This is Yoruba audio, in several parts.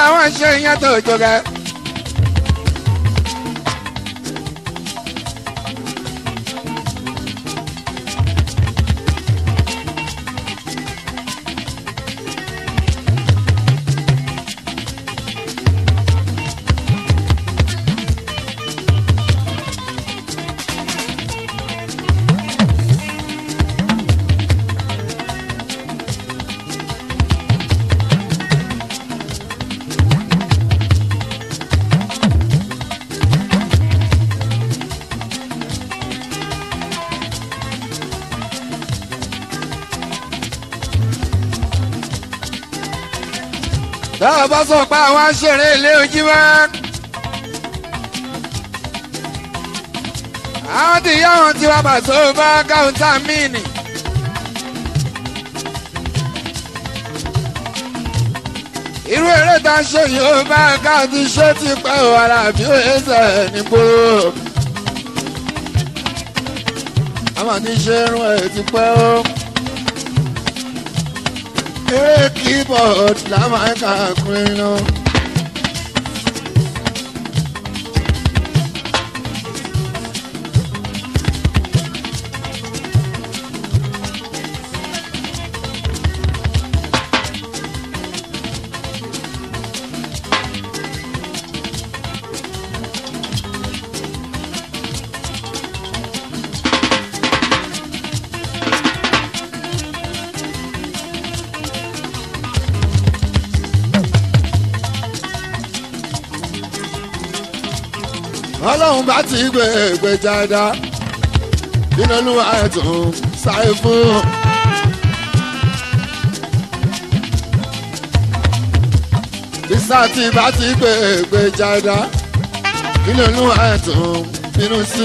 àwọn ṣe ìyẹn tó jọgẹ. táwọn bá sọ pé àwọn aṣèré ilé ojú mọ́. àwọn tí ìyá wọn ti wá bàtó bá káwùntà míìnì. irú eré tá a ṣe yìí ó bá káàdì ṣé ti pẹ́ o ara bí ó ẹsẹ̀ nígboro. àwọn àti ṣe irun ẹ̀ ti pẹ́ o eré keyboard la máa ń kà kún iná. ọlọ́run bá ti gbé gbé jáda nínú olúwa ẹ̀tún sáré fún. ìsá tí bá ti gbé gbé jáda nínú olúwa ẹ̀tún bínú sí.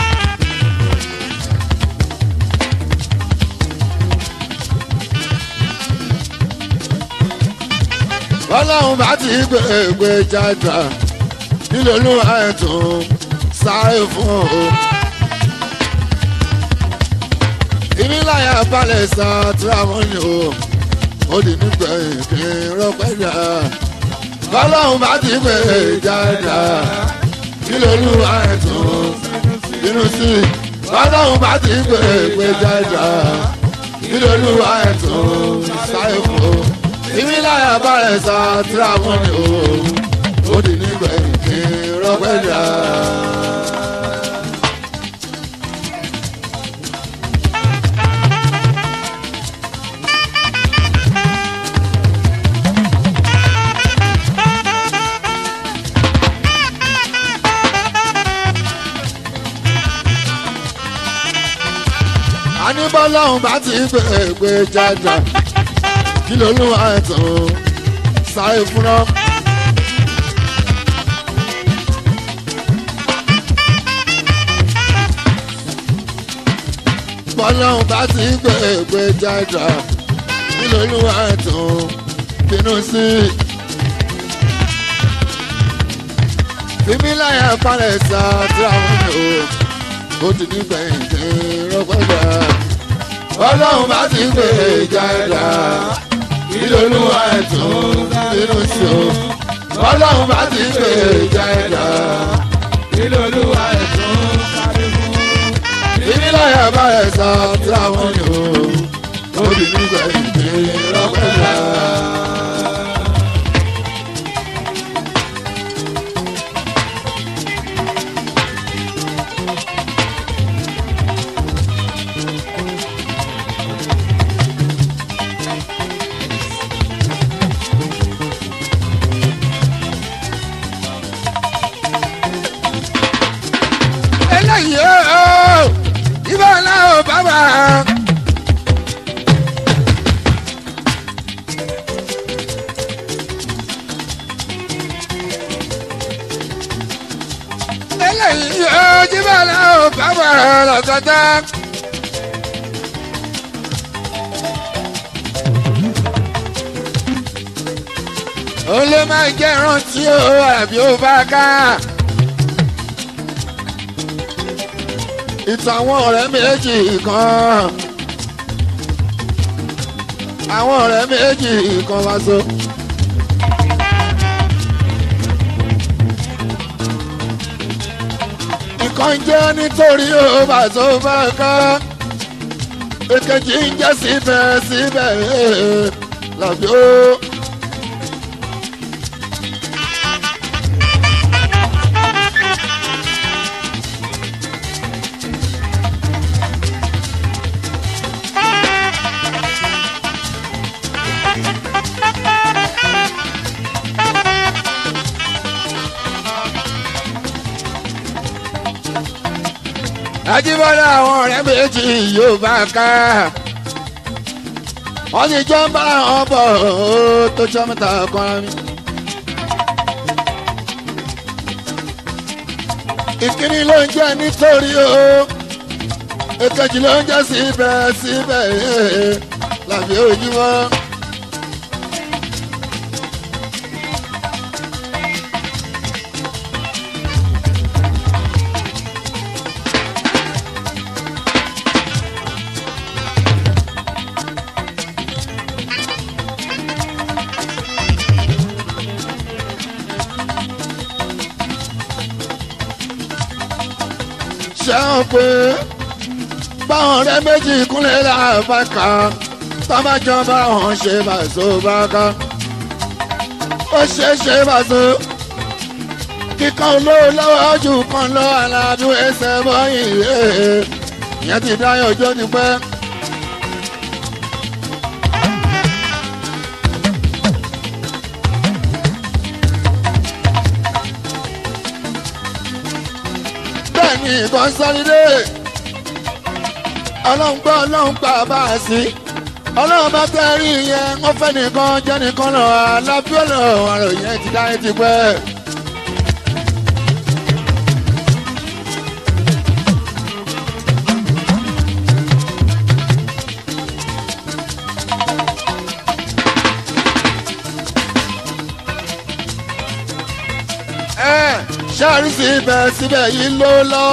ọlọ́run bá ti gbé gbé jáda nílò olúwa ẹ̀tún sáré fún o. ìmíláyà balẹ̀ sàtúrà wọn ni o ó di nígbẹ̀yìn kí n rọpẹ́ jà. kọ́lọ́hún bá ti gbé jáda nílò olúwa ẹ̀tún bínú sí. kọ́lọ́hún bá ti gbé gbé jáda nílò olúwa ẹ̀tún sáré fún o. ìmíláyà balẹ̀ sàtúrà wọn ni o ó di nígbẹ̀yìn kí n rọpẹ́ jà. àníbọ́lọ́hún bá ti gbé gbé jájà kí lolúwa ẹ̀tàn sáré fúnná. bọ́lọ́hún bá ti gbé gbé jájà kí lolúwa ẹ̀tàn bínú sí. fífi láyà balẹ̀ sá tí àwọn ènìyàn ó ti ní gbẹ̀yìndé rọ́pẹ́jà. ọlọ́run bá ti gbé jáda ìlólúwa ẹ̀tún nínú sí o. ọlọ́run bá ti gbé jáda ìlólúwa ẹ̀tún kárí fún. ìbílẹ̀ bá ẹ̀ sọ tí àwọn ni o. ó ti ní gbẹ̀yìndé rọ́pẹ́jà. eléyìí ó ibà náà ò bàbà. eléyìí ó ibà náà ò bàbà lọ́kọ̀tà. ó lè máa jẹ́ ìrántí ó àbí ó bá ká. ìtàn àwọn ọ̀rẹ́ méjì kan àwọn ọ̀rẹ́ méjì kan wá so. ìkan jẹ́ nítorí ó bá tó bá ká èkejì ń jẹ́ síbẹ̀ síbẹ̀ làbí ó. Ajíbọ́lá àwọn ọ̀rẹ́ méjì yóò bá ká. Wọ́n ti jọ ń bá wọn bọ̀ ó tó jọ mẹ́ta kan mi. Ìkíní ló ń jẹ́ nítorí o. Èkejì ló ń jẹ́ síbẹ̀ síbẹ̀ làbí ojúmọ́. ṣẹ́wọ̀n pé báwọn ọ̀rẹ́ méjì kúnlẹ̀ láàbàkà tọ́bàjọ́ báwọn ṣe bàṣọ bàkà ó ṣe ṣe bàṣọ kíkan olówó lọ́wọ́ jù kan lọ alábí ẹsẹ̀ bọ́yìn ìyẹn ti dáyọ̀ ọjọ́ ti pẹ́. ní kọ́nsálídé ọlọ́run gbọ́ ọlọ́run pa bá a sí ọlọ́run bá fẹ́ rí yẹn wọ́n fẹ́ nìkan jẹ́ nìkan lọ alábíọ́lọ̀ ọ̀rọ̀ yẹn ti dáyé ti pẹ́. ṣáàrí síbẹ̀ síbẹ̀ yìí ló lọ.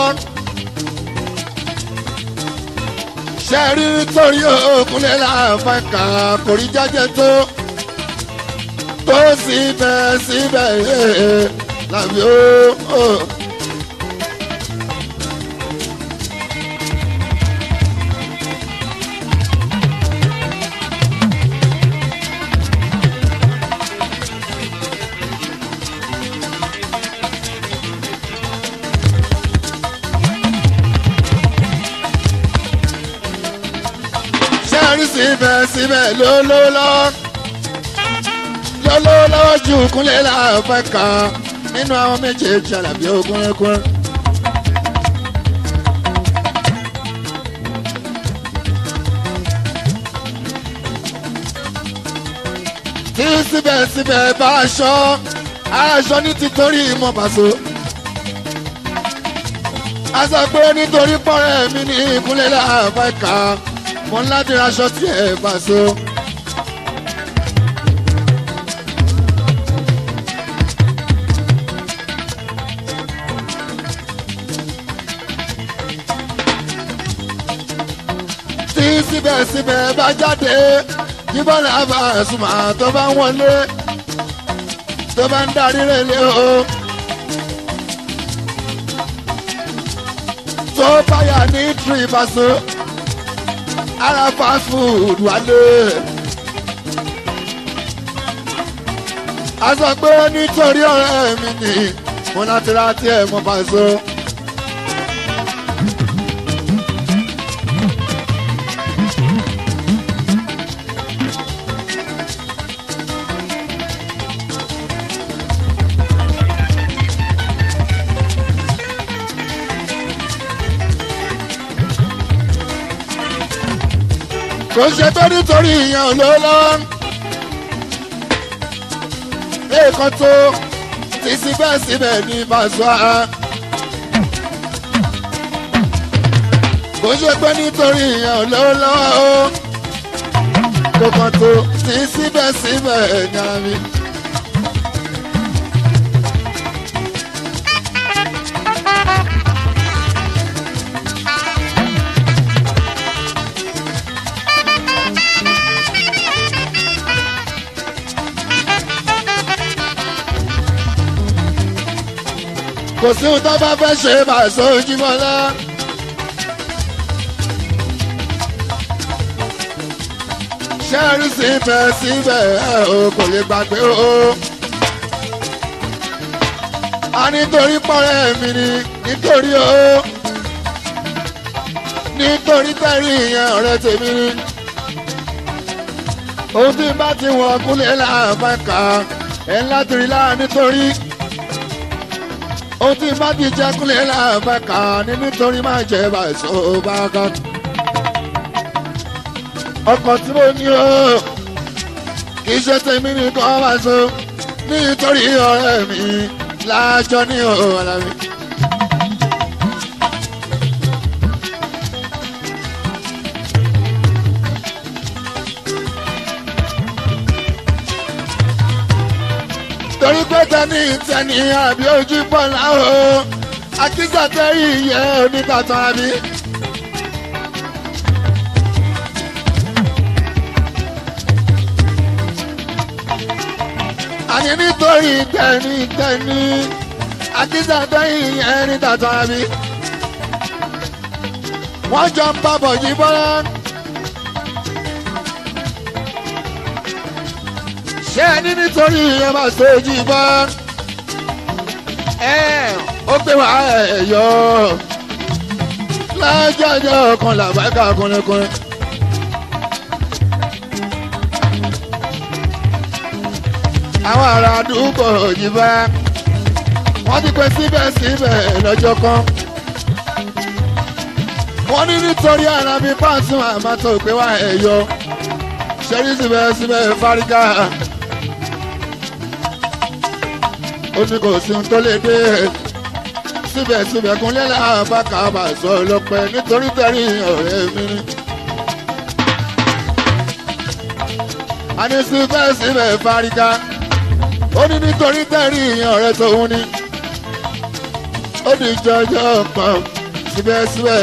ṣáàrí torí òkúnlẹ̀ láàfin kà kò rí jájẹ tó. tó síbẹ̀ síbẹ̀ làbí ó. rí síbẹ̀síbẹ̀ lólólọ́ lólólọ́wọ́ ju kúnlẹ̀ láàfẹ́ kan nínú àwọn méjèèjì àlàbí ogúnrẹ́gún. tí síbẹ̀síbẹ̀ bá aṣọ aṣọ ní títorí ìmọ̀ pàṣọ. a sọ pé nítorí pọ́rẹ́ mi ní ìkúnlẹ̀ láàfẹ́ kan mo ń láti raṣọ tí ẹ bá so. tí síbẹ̀síbẹ̀ bá jáde yíbọn náà bá ẹ̀sùnmọ̀ tó bá ń wọlé tó bá ń darí rẹ̀lẹ̀ o. tó báyà ní tìrìbàṣọ ara fast food wálé. a sọ pé nítorí ọ̀rẹ́ mi ni mo láti ra tiẹ̀ mo bá so. kò ṣe tó nítorí ìyẹn ló lọ. èèkan tó ti síbẹ̀síbẹ̀ ní Pasuma. kò ṣe pé nítorí ìyẹn ló lọ. kò kàn tó ti síbẹ̀síbẹ̀ ní ara mi. kò sí ohun tó bá fẹ́ ṣe máa sọ ojúmọ́lá. ṣẹ́ẹ̀rì síbẹ̀ síbẹ̀ ẹ̀ o kò lè gbàgbé o. a nítorí pọ́nrẹ́ mi ni nítorí o. nítorí tẹ́rì ìyẹn ọ̀rẹ́ tèmi ni. ohun tí bá ti wọ̀ kúlẹ̀ láàbàkà ẹ̀ láti rí láà nítorí ohun tí bá ti jẹ kúlẹ̀ láàbàkà ní nítorí máa jẹ bàṣọ bàkà. ọkọ̀ tí mo ní o kì í ṣe tèmi nìkan wá so nítorí ọ̀rẹ́ mi láàjọ ní ọ̀la mi. torí pé tẹni tẹni àbí ojú pọ̀ láwọ̀ akíjàtẹ́rì yẹ oníkàtàn àbí. àní nítorí tẹni tẹni akíjàtẹ́rì yẹ oníkàtàn àbí. wọ́n jọ ń bá bọ̀ yí bọ́lá. ṣé ẹni nítorí ìyẹn máa ṣe ojú bá ẹ ó gbé wá ẹ yọ lájọjọ kan làbákà kúnlẹ̀kúnlẹ̀. àwọn ará àdúgbò yìí bá wọ́n ti pẹ́ síbẹ̀síbẹ̀ lọ́jọ́ kan wọ́n ní nítorí ara mi pàṣẹ àmàtò gbé wá ẹ yọ ṣẹ́rí síbẹ̀síbẹ̀ fárígà. ó ní kò sí ohun tó lè dé síbẹ̀síbẹ̀ kúnlẹ̀ láàbàkà bá sọ lọ́pẹ́ nítorí tẹ̀rí ọ̀rẹ́ mi ni. a ní síbẹ̀síbẹ̀ fárígá ó ní nítorí tẹ̀rí ọ̀rẹ́ tòun ni. ó ní jọjọ pọ̀ síbẹ̀síbẹ̀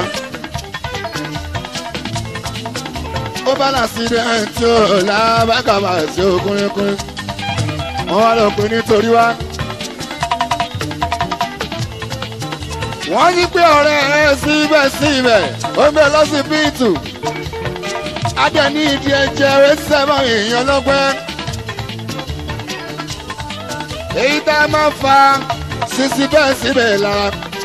ó bá làásìdẹ̀ntì ò lábàkà bá sí okùnrinkùnrin wọ́n wá lọ pé nítorí wá. wọ́n yí pé ọ̀rẹ́ ẹ síbẹ̀síbẹ̀ ó ń bẹ lọ́sibítù. adé ní ìdí ẹ̀jẹ̀ rẹ̀ sẹ́mọ̀ èèyàn lọ́gbẹ́. èyí tá a máa fa sísí bẹ́ẹ̀ síbẹ̀ lára.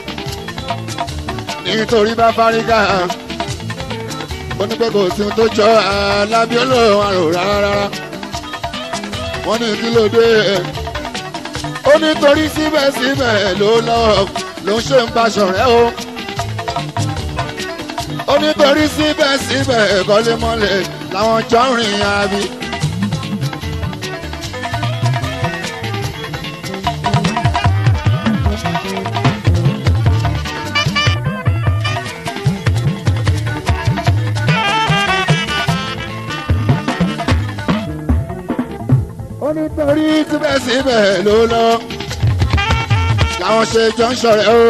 nítorí bá fárígà ó ní pé kò sí ohun tó jọ alábí olóhùn àrò rárá wọ́n ní kí ló dé ó nítorí síbẹ̀síbẹ̀ ló lọ ló ń ṣe ń baṣọ rẹ̀ o ó nítorí síbẹ̀síbẹ̀ kọ́lémọ́lẹ̀ làwọn jọ ń rìn àbí. ó nítorí síbẹ̀síbẹ̀ ló lọ làwọn ṣe jọ ń ṣọ̀rẹ́ o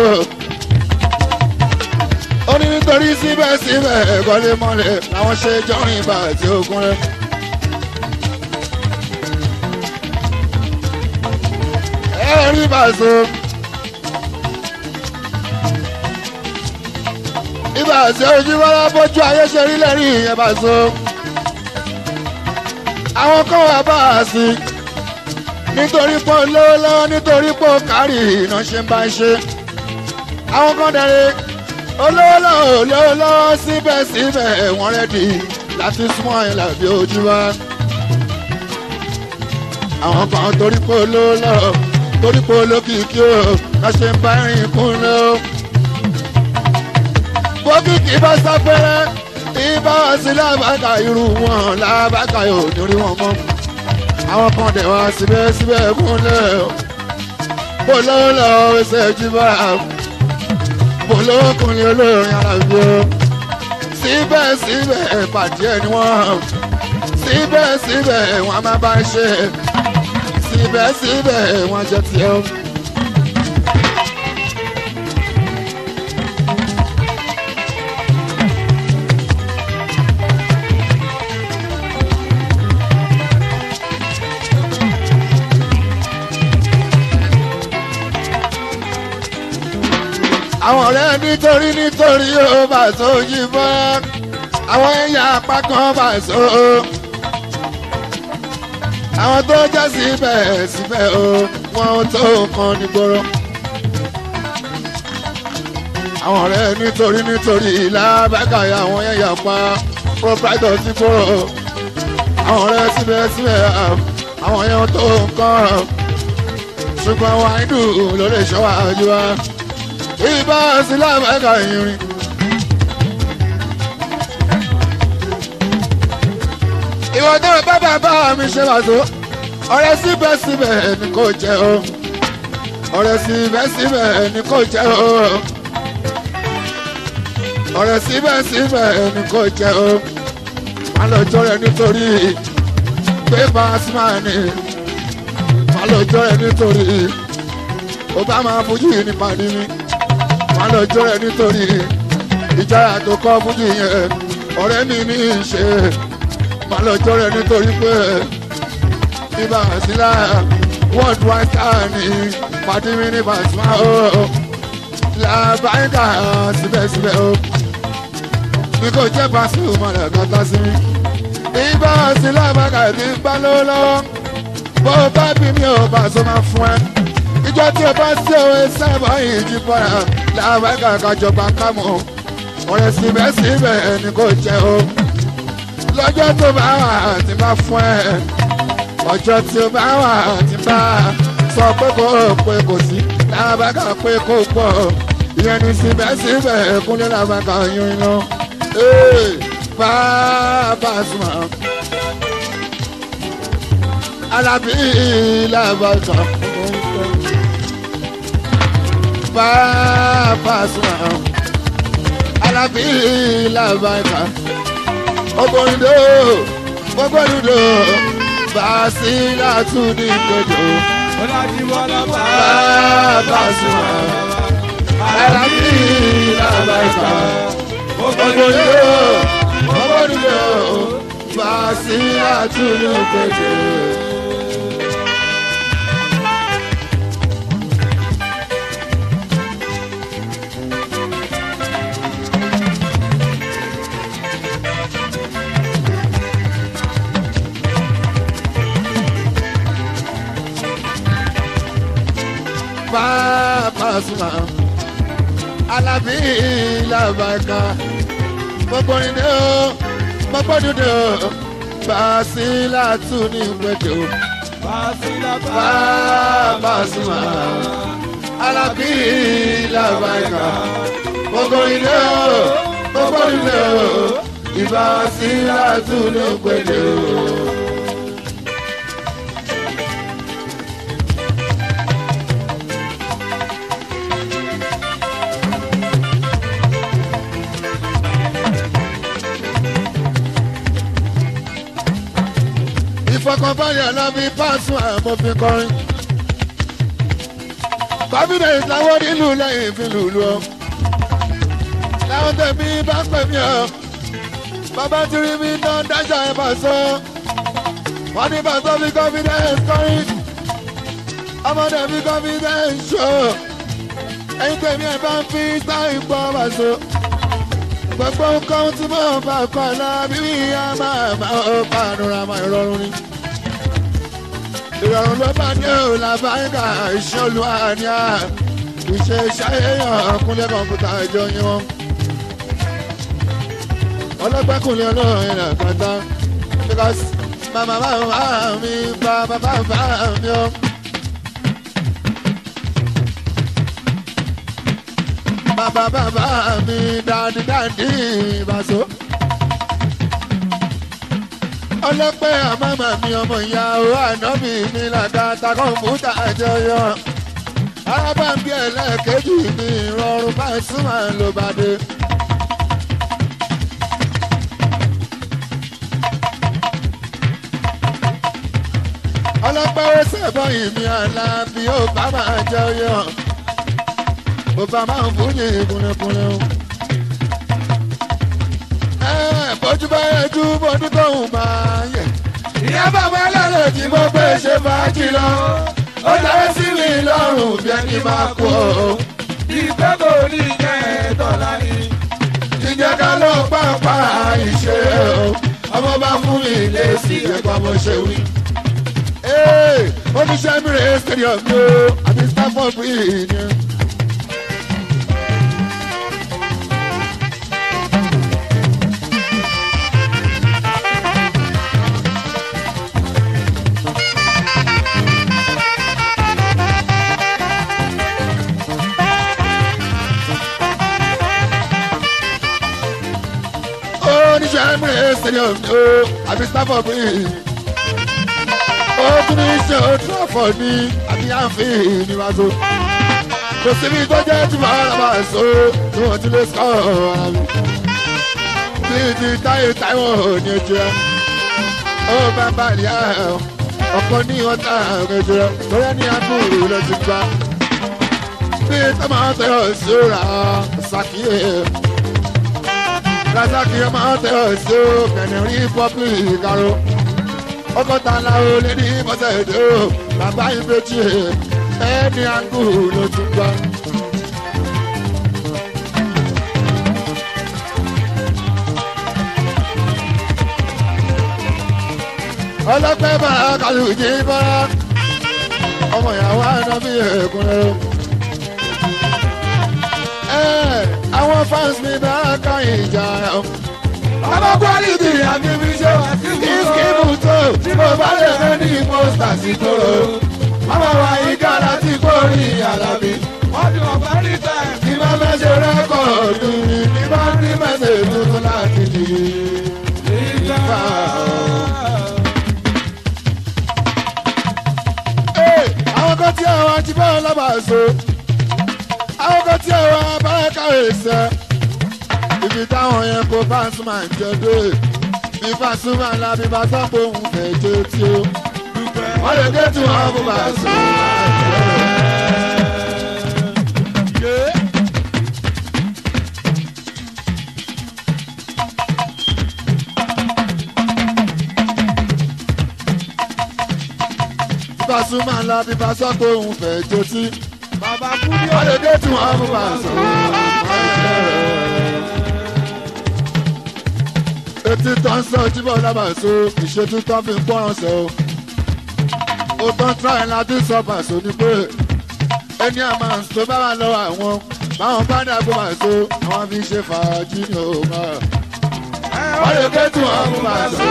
ó ní nítorí síbẹ̀síbẹ̀ kọ́lé mọ́lẹ̀ làwọn ṣe jọ rìn bá àti ogun rẹ. ẹ rí bàṣọ ibà àti ojú wọlé bójú ayé ṣe rí lẹ́rìí ìyẹn bàṣọ àwọn kan wà bá a sí nítorí pé olówó lọ́wọ́ nítorí pé ó kárì iná ṣe ń bá ń ṣe àwọn kan dẹ̀rẹ̀ olówó lọ́wọ́ olówó lọ́wọ́ síbẹ̀síbẹ̀ wọ́n rẹ́dì láti súnmọ́ ẹ̀ làbí ojú wa àwọn kan torí pé olówó lọ́wọ́ torí pé olókìkí o ká ṣe ń bá rìn kún lọ. bókìkí bá sáfẹ́rẹ́ ibà sí lábàkà irú wọn lábàkà yóò ní rí wọn mọ́ àwọn kan dẹ̀ wá síbẹ̀síbẹ̀ kúnlẹ̀ bó lọ́wọ́ lọ́wọ́ ẹsẹ̀ jíbá bó lọ́wọ́ kùnrin olórin alábí o síbẹ̀síbẹ̀ pàdé ẹ̀ ni wọ́n síbẹ̀síbẹ̀ wọ́n máa bá ṣe síbẹ̀síbẹ̀ wọ́n jẹ́ tiẹ̀ o. ọ̀rẹ́ nítorí nítorí ó bá so yí bọ́ àwọn ẹ̀yà apá kan bá so àwọn tó jẹ́ síbẹ̀ síbẹ̀ o wọn ò tó nǹkan nígboro àwọn ọ̀rẹ́ nítorí nítorí làbákàyà àwọn ẹ̀yà pa proprietor ti gbòòrò àwọn ọ̀rẹ́ síbẹ̀ síbẹ̀ àwọn ẹ̀yà tó nǹkan ṣùgbọ́n àwọn àìdù ló lè ṣọ́ àjù wa ìbá sílámù ẹ̀ka ìrìn. ìwọ tó bá bàbá mi ṣe wà tó ọ̀rẹ́ síbẹ̀síbẹ̀ ni kò jẹ́ o ọ̀rẹ́ síbẹ̀síbẹ̀ ni kò jẹ́ o ọ̀rẹ́ síbẹ̀síbẹ̀ ni kò jẹ́ o má lọ jọ rẹ nítorí pé pàṣípàní má lọ jọ rẹ nítorí ó bá máa fojú yìí nípa ní mi má lọ jọ rẹ nítorí ìjáyà tó kọ́ fojú yẹn ọ̀rẹ́ mi ní í ṣe má lọ jọ rẹ nítorí pé ibà sílá world wide star ní pàdé mi ní Pasuma o làbáyíká síbẹ̀síbẹ̀ o ní kò jẹ́ Pasuma rẹ̀ kọ́tà sí mi ibà sílá bàkà tí ń bá lọ́wọ́ lọ́wọ́ bó o bá bí mi ò Pasuma fún ẹ ìjọ tí o bá sí òwe sábà yìí jí bọ́ra làbáyíká kájọba kámọ́ ọ̀rẹ́ síbẹ̀síbẹ̀ ẹni kò jẹ́ o lọ́jọ́ tó bá wà tí bá fún ẹ ọjọ́ tí ó bá wà tí bá sọ pé kò pé kò sí làbàkà pé kò pọ̀ ìyẹn ní síbẹ̀síbẹ̀ kúnlẹ̀ làbàkà yín lọ. bàbá sùn alábí làbàkà bàbá sùn alábí làbàkà ọgbọ̀nìdó ọgbọ̀nìdó Basila tún ní gbẹdọ. Ọlájíwọ́lá Bàbá sùn alábí làbàkà ọgbọ̀nìdó ọgbọ̀nìdó Basila tún ní gbẹdọ. Pasuma Alábí làbàkà gbogbo ìdè o gbogbo dúdú o Basila tún ní gbèdé o Basila Pasuma Alábí làbàkà gbogbo ìdè o gbogbo dúdú o Basila tún ní gbèdé o. ìfọkànbalẹ̀ lábí Pasuma àmọ́fin kọrin. confidence làwọn nílùú lẹ́yìn fi lùlù ọ́. láwọn tẹ̀mí bá pè mí ọ́. bàbá tí rí mi tán dájà ẹ̀ bá sọ. wọ́n ní bàtọ́ fi confidence kọrin. ọmọdé fi confidence ṣó. ẹ̀yin tẹ̀mí ẹ̀ bá ń fi sáì gbọ́ bá so. gbogbo nǹkan tí mo bá kọ́ lábí mi á máa máa ó pàdúrà máa rọrùn ni ìrọ̀rùn ló bá dé o làbáyíká iṣẹ́ olúwa ni a ìṣe ṣayẹyàn kúnlẹ̀ kọ̀ǹpútà ìjọ yín wọn. ọlọ́gbẹ́kùnlé olórin rẹ̀ kọjá because màmá bàbá mi bàbá bàbá mi o. bàbá bàbá mi dáadí dáadí ìbàṣọ ọlọ́pẹ́ àmàmà mi ọmọ ìyàwó ànábì mi làgàtà kọ̀ǹpútà àjọyọ̀ arábàǹbí ẹlẹ́ẹ̀kejì mi ìrọ̀rùn Pasuma ló bá dé. ọlọ́pẹ́ ó sẹ́bọ̀ ìmí àlàbí ó bá máa jọyọ̀ ó bá máa ń fún ní kúnlẹ̀kúnlẹ̀ o bójú bá yẹ ju bọ́dún tóun máa yẹ. ìyá bàbá lọ́lọ́ tí mo gbé ṣe fàájì lọ. ó dáwọ́ sí mi lọ́rùn bí ẹni máa kú o. bí bí pé kò ní jẹ́ tọ́lá ni. jíjẹ ká ló pápá ìṣe o ọmọ bá fún mi lé sí ẹ̀kọ́ mo ṣe wí. oníṣẹ́ mi rè é stadium ni o àti stafford bridge ni. oníṣẹ́ mi rè é stadium ni o àti stafford bridge. ó tún ní ṣe ó trafford ní àti anfield ní wàá kò síbi tó jẹ́ tí màá rà máa so tí wọ́n ti lè sọ ara mi. bí ti táyé táwọn ní ojú ẹ ó bá bá ní ọkọ ní ọ̀tá ojú ẹ lórí ẹni àbúrò lọ ti gbá. bí tọ́mọ tẹ̀yọ̀ sí ra sàkíyè rasaki ọmọ tẹ̀yọ̀ sí kẹ̀nì rí pọ́pì ìkaró ọkọ̀ tá a láwo lé ní bọ́sẹ̀ èdè o bàbá ìbejì ẹni àgù ló ti gbọ́. ọlọ́pẹ́ bá kàlù jí bọ́lá ọmọ ìyàwó àná bí èkúnlẹ̀ o. àwọn fans mi bá ká ìjà o. ọmọ kwaliti àti fi ṣe wá sí kìsìkìmù tó tí mo bá lè fẹ́ ní pósítà sí kóró. ọmọ wa ìka láti kórì àlàbí. wọ́n ti wọ́n parí tẹ̀. Bí bá fẹ́ ṣe rẹ́kọ̀dù ni bí bá rí mẹ́sẹ̀ tuntun láti di ìfà. Àwọn kan tí àwọn ajíbọ̀ lábàáso, àwọn kan tí àwọn abáyáká èsẹ̀. Ibi táwọn yẹn kó Pasuma ń jẹ dé. Bí Pasuma ńlá bí bá sọ pé òun fẹ́ jẹ́ tí ó. Wọ́n lè dé tí wọ́n kó Pasuma Pasuma ńlá bí bá sọ pé òun fẹ́ jó sí. bàbá kúndé Wọ́n lè dé tí wọ́n mú bá sọ. Etí tó ń sọ jíbọ̀ lábàáso, ìṣètú tó fi ń pọ́nrán sọ. Ó tán tíráì láti sọ pàṣọ ni pé ẹni àmà tó bá wà lọ́wọ́ àwọn báwọn bá dàgbò pàṣọ àwọn fi ṣe fàájì ní òun. Wọ́n lè dé tí wọ́n mú bá sọ.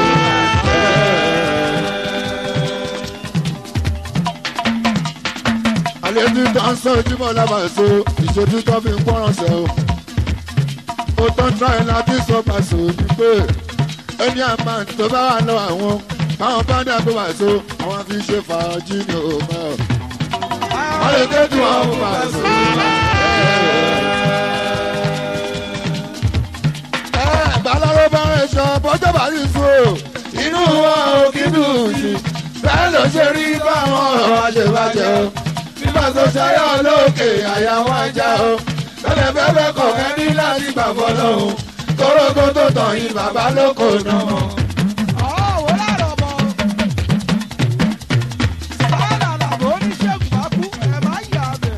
àlejò tó ń sọ ojúmọ́ lábàáso ìṣojú tó fi ń pọ́nrán sẹ́ o. ó tán tíráì láti sọ pàṣẹ ní pé ẹni àmà tó bá wà lọ àwọn báwọn bá dàgbò pàṣẹ àwọn fi ṣe fàájì ní òun. wọ́n lè ké tí wọ́n mú pàṣẹ. baláró bá rẹ̀ sọ bọ́jọ́ bá rí sùn o inú wọn ò kí dùn sí bẹ́ẹ̀ ló ṣe rí báwọn ọ̀rọ̀ àṣebàjẹ́ o nígbà tó ṣayọ́ lókè àyà wọn ajá o lọ́lẹ̀ bẹ́ẹ̀ kọ̀ọ̀kan ní láti gbà fọlọ́hún kórógó tó tàn yín bàbá lóko náà. ọ̀wọ́ láàrọ̀ mọ́. sáàlà làbọ̀ oníṣègùn bá kú ẹ̀ má yà bẹ̀.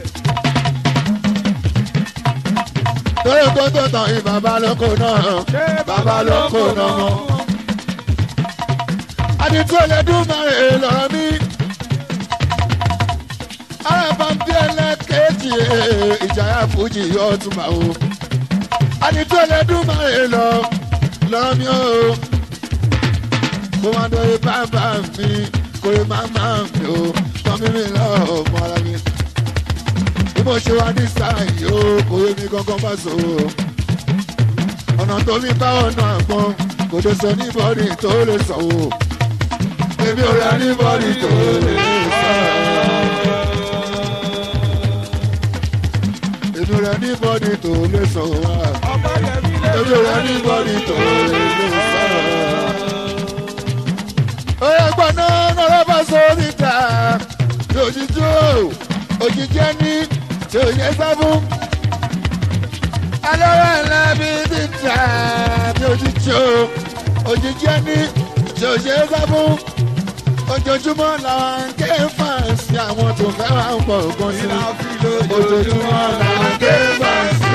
kórógó tó tàn yín bàbá lóko náà. bàbá lóko náà mọ́. àdìtú ẹlẹ́dùn márùn-ún lọ́rọ̀ mi. arábàmbí ẹlẹ́kẹ̀ẹ́jì ìjàyà fújì yóò tún máa wò. àdìtú ẹlẹ́dùn márùn-ún lọ lọ́rọ̀ mi o. kó máa dọ̀ yé bàbá mi kó yé màmá mi o. tọ́mí mi lọ́ọ̀ mọ́ ara mi. bí mo ṣe wá ní sáà yìí o kò yé mi gangan bá so o ọ̀nà tó fi bá ọ̀nà àgbọn kò lè sọ níbọ̀dì tó lè sọ o. èmi ò rà níbọ̀dì tó lè sọ. èmi ò rà níbọ̀dì tó lè sọ wá. ọ̀pọ̀ yẹmi lè èmi ò rà níbọ̀dì tó lè sọ. oyè gbọ́dọ̀ nọ́rọ́ bá sọ níta òjijì o òjijì ẹni tí ò yẹ sábún alọ́rọ̀ ńlá bí títà bí òjijì o òjijì ẹni tí ò ṣe é sá fún ojoojúmọ́ làwọn ń ké fàǹsì àwọn tó fẹ́ wá ń pọ̀ gan sí ìlà fi ojoojúmọ́ lójoojúmọ́ làwọn ń ké fàǹsì.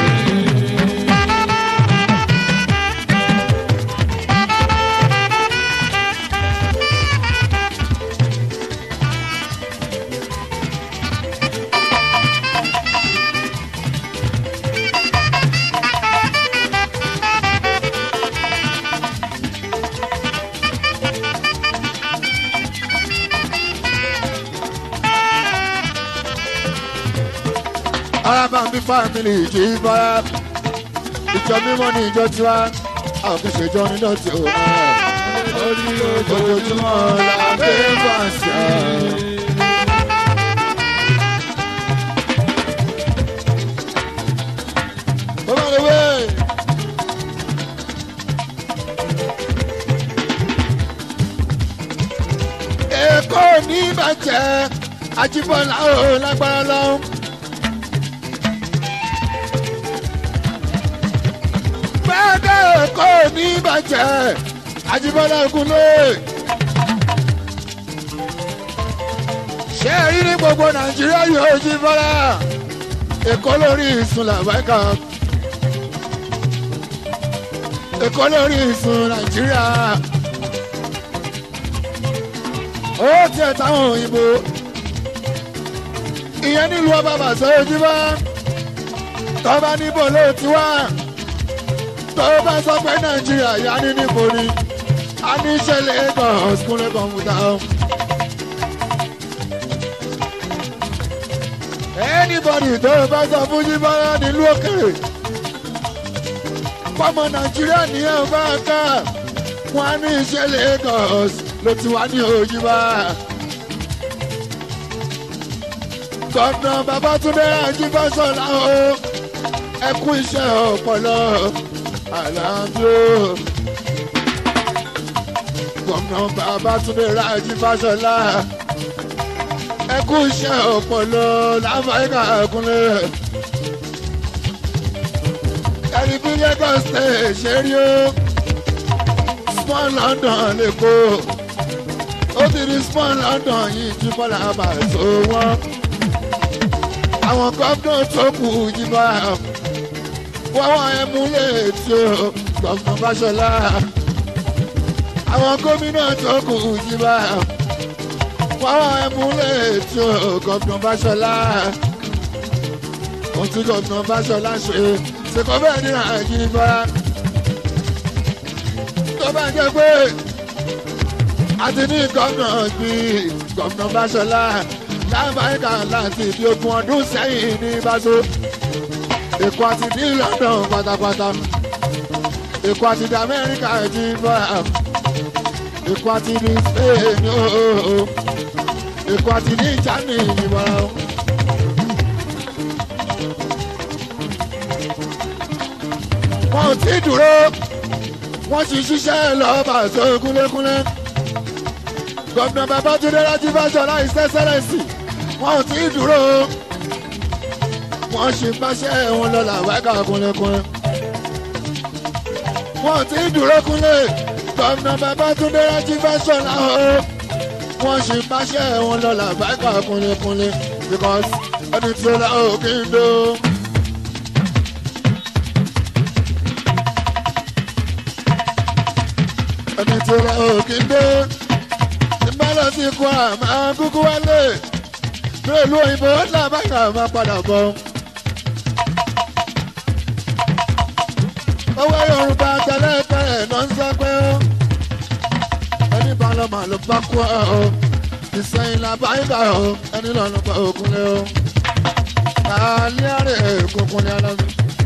arábàmbí fámìlì ìjì bára ìjọ mímọ́ ní ìjọ tiwa àwọn kì í ṣe jọ nínú tí ó ojoojúmọ́ la gbé fàṣà. bọ́lá lè wé. èkó ní bàjẹ́ àjíbọ̀lá ò lágbára lọ́wọ́. fẹ́ẹ́dẹ́ kò ní bàjẹ́ àjíbọ́lá ogunlé. ṣé rí ní gbogbo nàìjíríà yóò jí bọ́lá èkó lórí ìsun làbáìkà èkó lórí ìsun nàìjíríà ó tiẹ̀ táwọn òyìnbó ìyẹn nílùú ọba bàṣẹ ojú bá tọ́ba níbo ló ti wá tó bá sọ pé nàìjíríà yá ní níbo ni a ní ṣẹlẹ̀ Lagos kúnlẹ̀ kọ̀ǹpútà o. anybody tó bá sọ fún yíbára nílùú òkèrè fọmọ nàìjíríà nìyẹn bá ká wọn á ní ìṣẹ̀lẹ̀ Lagos ló ti wá ní òyìnbá. gọ́dọ̀ Babátúndé Ajíbọ́sọ̀lá o ẹkú iṣẹ́ ọpọlọ àlàáfíà gómìnà Babátúndé Ajíbọ́sọ̀lá ẹkú iṣẹ́ ọpọlọ láfàáyíká ẹkúnlẹ̀ ẹni bí Lagos state ṣe rí o small London lè kó ó ti di small London yìí jí bọ́lá àbàtò wọn àwọn gómìnà tó kù jí bá wọ́wọ́ ẹmúlẹ̀ tí ó gbọ̀ngàn Fáṣọlá àwọn gómìnà tó kù jí bá wọ́wọ́ ẹmúlẹ̀ tí ó gbọ̀ngàn Fáṣọlá ohun tí gbọ̀ngàn Fáṣọlá ṣe ṣèkọ́ bẹ́ẹ̀ ní àjíbá tó bá jẹ́ pé àti ní gómìnà gbìn gómìnà Fáṣọlá lábàáyíká láti ibi ogún ọdún sẹ́yìn ní báṣọ. Èkó àti ní London pátápátá. Èkó àti ní Amẹ́ríkà ti bọ́ à. Èkó àti ní Spain ooo. Èkó àti ní Germany ìbọn. Wọ́n ò tí ì dúró. Wọ́n ti ṣiṣẹ́ lọ́ọ́ bàṣọ kúnlékúnlé. Gómìnà Babátúndé Rájí Fáṣọlá His Excellency wọn ò tí ì dúró wọn ṣì ń báṣẹ́ wọn lọ́la wákà kúnlẹ̀kúnlẹ̀ wọn ò tí ì dúró kúnlẹ̀ gómìnà Babátúndé Rájí Fáṣọlá o wọn ṣì ń báṣẹ́ wọn lọ́la wákà kúnlẹ̀kúnlẹ̀ because ẹni tí ó la ò kí n dó. ẹni tí ó la ò kí n dó ìbálò sí kó àmà kúkú wálé lóòlù òyìnbó làbáyà máa padà bọ̀. owó yorùbá tẹ́lẹ̀tẹ́lẹ̀ ló ń sọ pé ó ẹni bá lọ màá ló bá kú ọ ìsẹ̀yìn làbáyà ọ ẹni lọ ló bá òkun lé o kàálí àrè kúnkún ní alámi.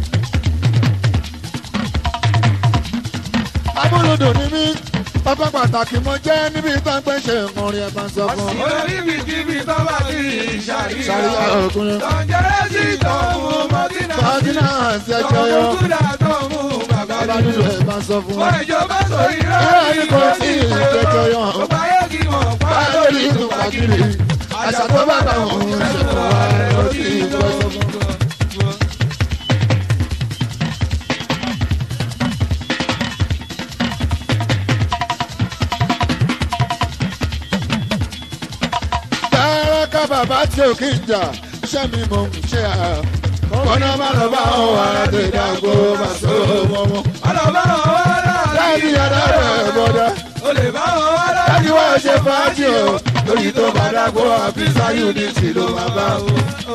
amúlùdùn ní mí ọkọ pàtàkì mo jẹ́ níbi tó ń pẹ́ ṣe ìmọ̀rin ẹ̀ bá ń sọ fún ọ. oníbikíbi tó bá ti ṣàríyá Ṣàríyá ọkùnrin. tọ̀jẹ̀rẹ́ sí tọ̀mù mọ́tínà Fọ́tínà àti ẹjọ́ tọ̀mù yọ. kúdà tọ̀mù bàbá Bàbá dúdú. dúdú ẹ̀ bá ń sọ fún wa. wọ́n ìjọba sórí Ìrọ̀ rẹ̀ yìí kò tí ì jẹjọ yọ. ọba yẹ kí wọ́n pa Báyọ̀ lórí lórí ìlú pàkìrì. Àṣà tó bá bá òun ṣe fún wa ló ti ìjọ sọ fún wa. bàbá tí ò kí ń jà iṣẹ́ mi mò ń ṣe à. kọ́nà má lọ bá wọn wà láti dàgbò má so mọ́mọ́. ọlọ́ba wọn wá láàrin. láti yàrá rẹ̀ bọ́dá. o lè bá wọn wá láàrin. láti wá ṣe fàájì o lórí tó bá dàgbò àfíìsà unity ló máa bá o.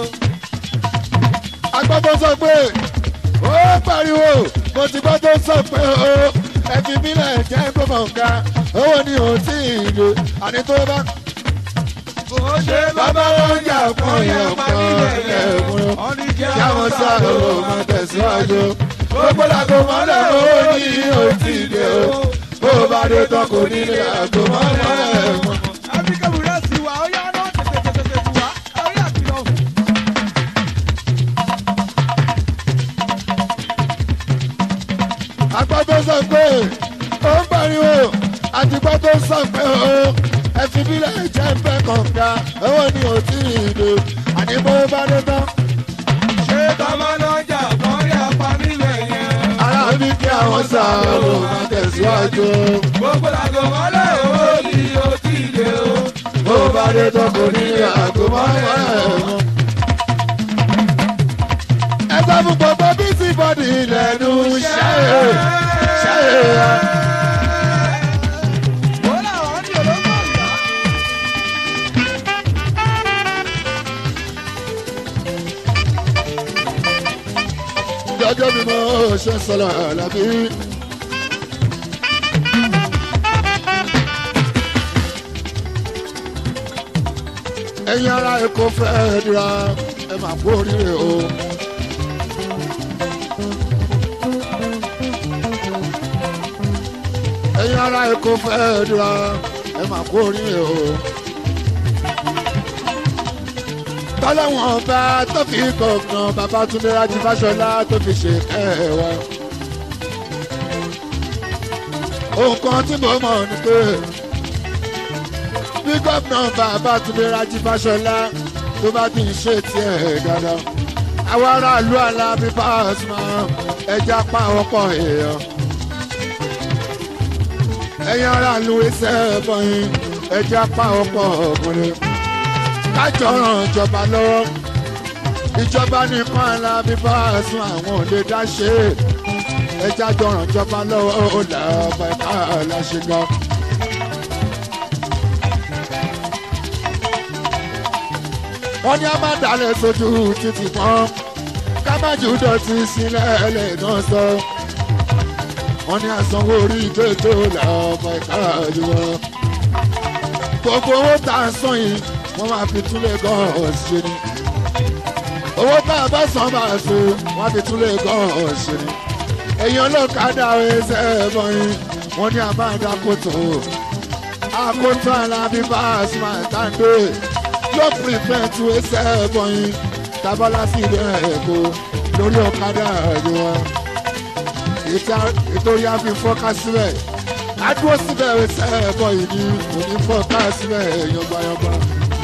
agbọ́dọ̀ sọ pé ó pariwo mo ti gbọ́ tó sọ pé o ẹ̀fí mílẹ̀ jẹ́ kó mọ̀ nǹkan owó ni ò tí ì lò àní tó bá bó ṣe bàbá wọn jà fún yẹn kan ẹ̀kún yàwọn sáré o máa tẹ̀síwájú gbogbo làgò mọ́lẹ̀ owó ni ò tí ì lè o bó bá dé tán kò ní lè àgò mọ́lẹ̀ mọ́. áfíríkà bùrẹ́ sí wa ó yá náà tètè tètè tètè wá orí àkìlọ̀. àgbà tó sọ pé ó ń pariwo àtìgbà tó sọ pé ó ẹ̀fí bílẹ̀ jẹ́ ń bẹ́ kọ̀ọ̀ká owó ni ò tí ì lò àní bó bá dé tán. ṣé tọ́mọ lọ́jà kan rí apá nílẹ̀ yẹn. ara mi kí àwọn sáré o máa tẹ̀síwájú. gbogbo làgò mọ́lẹ̀ owó ni o ti lè o. bó bá dé tán kò ní àgò mọ́lẹ̀ mọ́. ẹ sọ fún gbogbo bísí bọ́dì lẹ́nu ṣẹ́ ṣẹ́ ó làwọn ní olóńgbò ìyá. jọjọ mi mọ ṣe sọlọ àlàbí. ẹ̀yin ará èkó fẹ́ dira ẹ máa kú oríire o. ẹ̀yin ará èkó fẹ́ dira ẹ máa kú oríire o. tọ́lọ́wọ́n ọba tó fi kọ̀ọ̀kan babatunde rájí fáṣọlá tó fi ṣe kẹwà. ohun kan tí mo mọ̀ ni pé bí gómìnà babatunde rájí fáṣọlá tó bá ti ń ṣe tiẹ̀ dáadáa. àwọn aráàlú alábí fásimá ẹja pa àwọn pọ̀ èèyàn. ẹ̀yin aráàlú ẹsẹ̀ bọ̀yìn ẹja pa àwọn pọ̀ ọkùnrin kájọ ràn ìjọba lọ́wọ́ ìjọba nìkan alábí bá sún àwọn ò lè dá ṣe é ẹjá jọ ràn ìjọba lọ́wọ́ ó là ọba ẹ̀ka aláṣẹ gan. wọ́n ní a máa dalẹ̀ sójú títì kan ká má jù dọ̀tí sílẹ̀ ẹlẹ́gàn sọ. wọ́n ní àsanwó orí ìjọ́jọ́ là ọba ẹ̀ka àjùwọ̀. gbogbo owó tá a san yìí wọ́n máa fi túlẹ̀ gan-an ṣe ni. owó tá a bá san máa so wọ́n á fi túlẹ̀ gan-an ṣe ni. èèyàn lọ́kadà ẹsẹ̀ ẹ̀bọ̀n yìí wọ́n ní àbáńdá kòtò. àkótó alábí bá a sùn máa tàǹdé yóò prevent ẹsẹ̀ ẹ̀bọ̀n yìí tábọ́lá sí ilé ẹ̀kọ́ lórí ọ̀kadà ẹ̀yọ wọn. ìtòrí a fi fọ́ká síbẹ̀ adúró síbẹ̀ ẹsẹ̀ ẹ̀bọ̀n yìí ni òní fọ́ká síbẹ̀ yọgbayọgba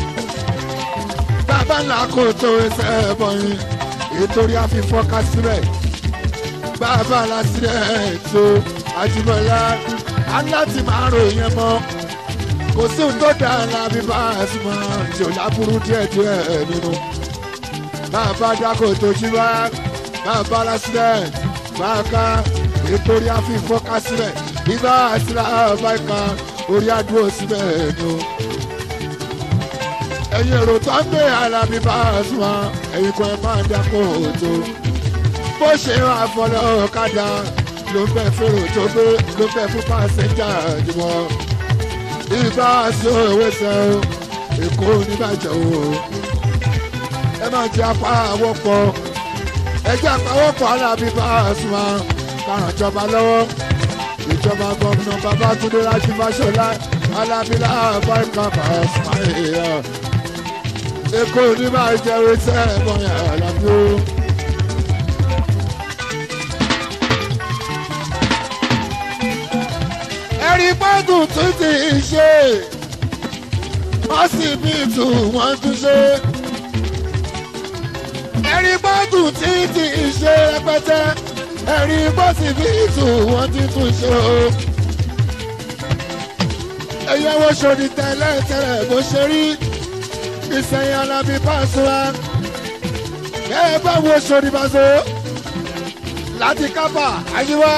bàbá ńlá kò tó ẹsẹ̀ ẹ̀bọ̀n yìí ìtorí àfihàn síbẹ̀ bàbá lásìrẹ̀ ètò àjùmọ̀lá aláti máa ròyìn ẹ̀ mọ́ kò sí ohun tó dáa lábí bá a sì mọ tí ò láburú díẹ̀ díẹ̀ nínú bàbá dákò tó jí wá bàbá lásìrẹ̀ bàbá ìtorí àfihàn síbẹ̀ bíbá àsìrẹ̀ àbáyíká orí àdúró síbẹ̀ nù ẹ̀yin èrò tó ń gbé alábí bá a sùn wá ẹ̀yin kan ẹ̀ máa dákò tó bó ṣe ń àfọlọ́ ọ̀kadà ló ń bẹ fèrò tó gbé ló ń bẹ fún pàṣẹjà jùmọ̀ ìgbà sí òwe sẹ o èkó oníbàjẹ́ o ẹ máa jẹ apá àwọ̀pọ̀ ẹ jẹ́ apá àwọ̀pọ̀ alábí bá a sùn wá káràn ìjọba lọ́wọ́ ìjọba gómìnà Babátúndé Rájí Fáṣọlá alábílà àbáríkà pàṣẹ èèyàn èkó oníbàjẹ́ òwe sẹ ẹ mọ̀ yàrá àlàbí o. ẹ̀rí pọ́ọ̀tù tún ti ṣe ọsibítù wọ́n tún ṣe ẹ̀rí pọ́ọ̀tù tí ti ṣe rẹpẹtẹ ẹ̀rí pọ́sibítù wọ́n ti tún ṣe o. ẹ̀yẹ́wò ṣòdì tẹ́lẹ̀ tẹ́lẹ̀ bó ṣe rí ìsẹ̀yìn alábí pàṣẹwà ẹ bá wo sórí pàṣẹ láti kápá àyíwá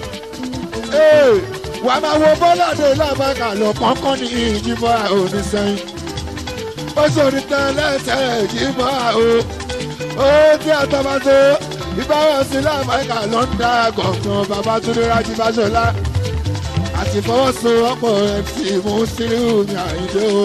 wàá máa wo bọ́ládé lábàkà lọ pọ́nkán ní ìjìbọn onísẹ́yìn ó sórí tán lẹ́sẹ̀ ìjìbọn o ó tí àtọ́bàtò ìbáwọ̀sí lábàkà ló ń dá gọ̀ọ̀kan babatunde rájí fáṣọlá àti fọwọ́sowọ́pọ̀ mc musiliu ní àyíndé o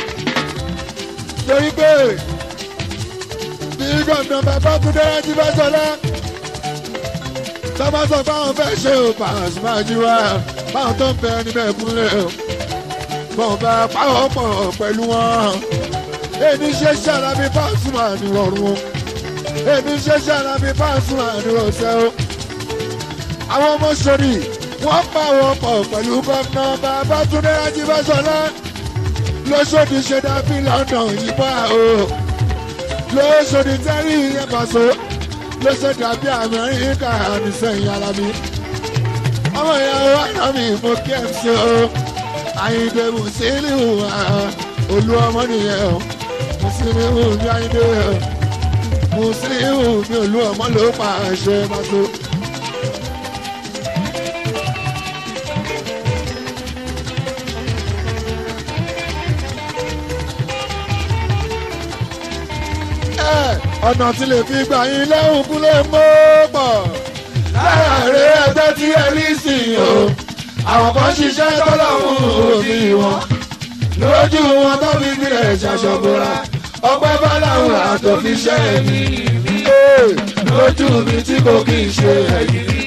torí pé bí gọ̀ọ̀nà babatunde rájí fáṣọlá tọ́ba sọ fáwọn fẹ́ ṣe ò Pasuma jíwá báwọn tó ń bẹ níbẹ̀ kúnlẹ̀ o bọ́n bá pàwọ́ pọ̀ pẹ̀lú wọn èmi ṣe ṣàlàbí Pasuma nírọ̀rùn o èmi ṣe ṣàlàbí Pasuma nírọ̀ṣẹ́ o àwọn ọmọ sori wọ́n pàwọ́ pọ̀ pẹ̀lú gómìnà Babátúndé Ajíbáṣọlá lóṣòdì ṣe dábí London yìí bá o lóṣòdì tẹ́rì yẹn pàṣẹ ló ṣe dàbí amẹ́ríkà nísẹ̀yìn ara mi. ọmọ ìyàwó àná mi mo kí ẹ̀ ṣe o àyìndé mùsílíù olú ọmọ nìyẹn o mùsílíù ní àyìndé o mùsílíù ní olú ọmọ ló pa àṣẹ pàtó. ọ̀nà tí lè fi gbà yín lẹ́hùn kúlẹ̀ mọ́ pọ̀. láàárín ẹgbẹ́ tí ẹ ní sìn o àwọn kan ṣiṣẹ́ tọ́lọ́hún òfin wọn lójú wọn tó fi gbilẹ̀ ṣàṣọ̀bọ̀ra ọpẹ́ báláhùn àtòfin ṣẹ́ mi lójú mi tí kò kí n ṣe ẹ̀yìn rí.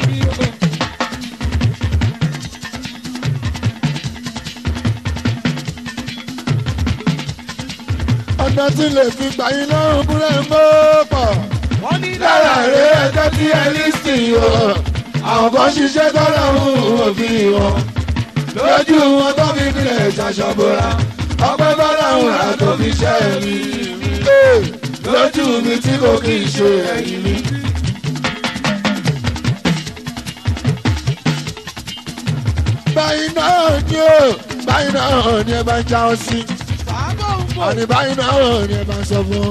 ọ̀nà tí lè fi gbà yín lọ́rùn kúlẹ̀ mọ́ pọ̀. wọ́n ní lára rẹ̀ ẹjọ́ tí ẹ ní sí o àwọn kan ṣiṣẹ́ tọ́lọ́hún òfin wọn lójú wọn tó fi gbilẹ̀ ṣàṣọ̀bọ̀ra ọpẹ́ bọ́láhùn àtòfin ṣẹ́ mi lójú mi tí kò kí n ṣe ẹ̀yìn mi. báyìí náà ni ó báyìí náà ni ẹ bá ń já ọ sí sábà ń bọ̀. àní báyìí náà ni ẹ bá ń sọ fún ọ.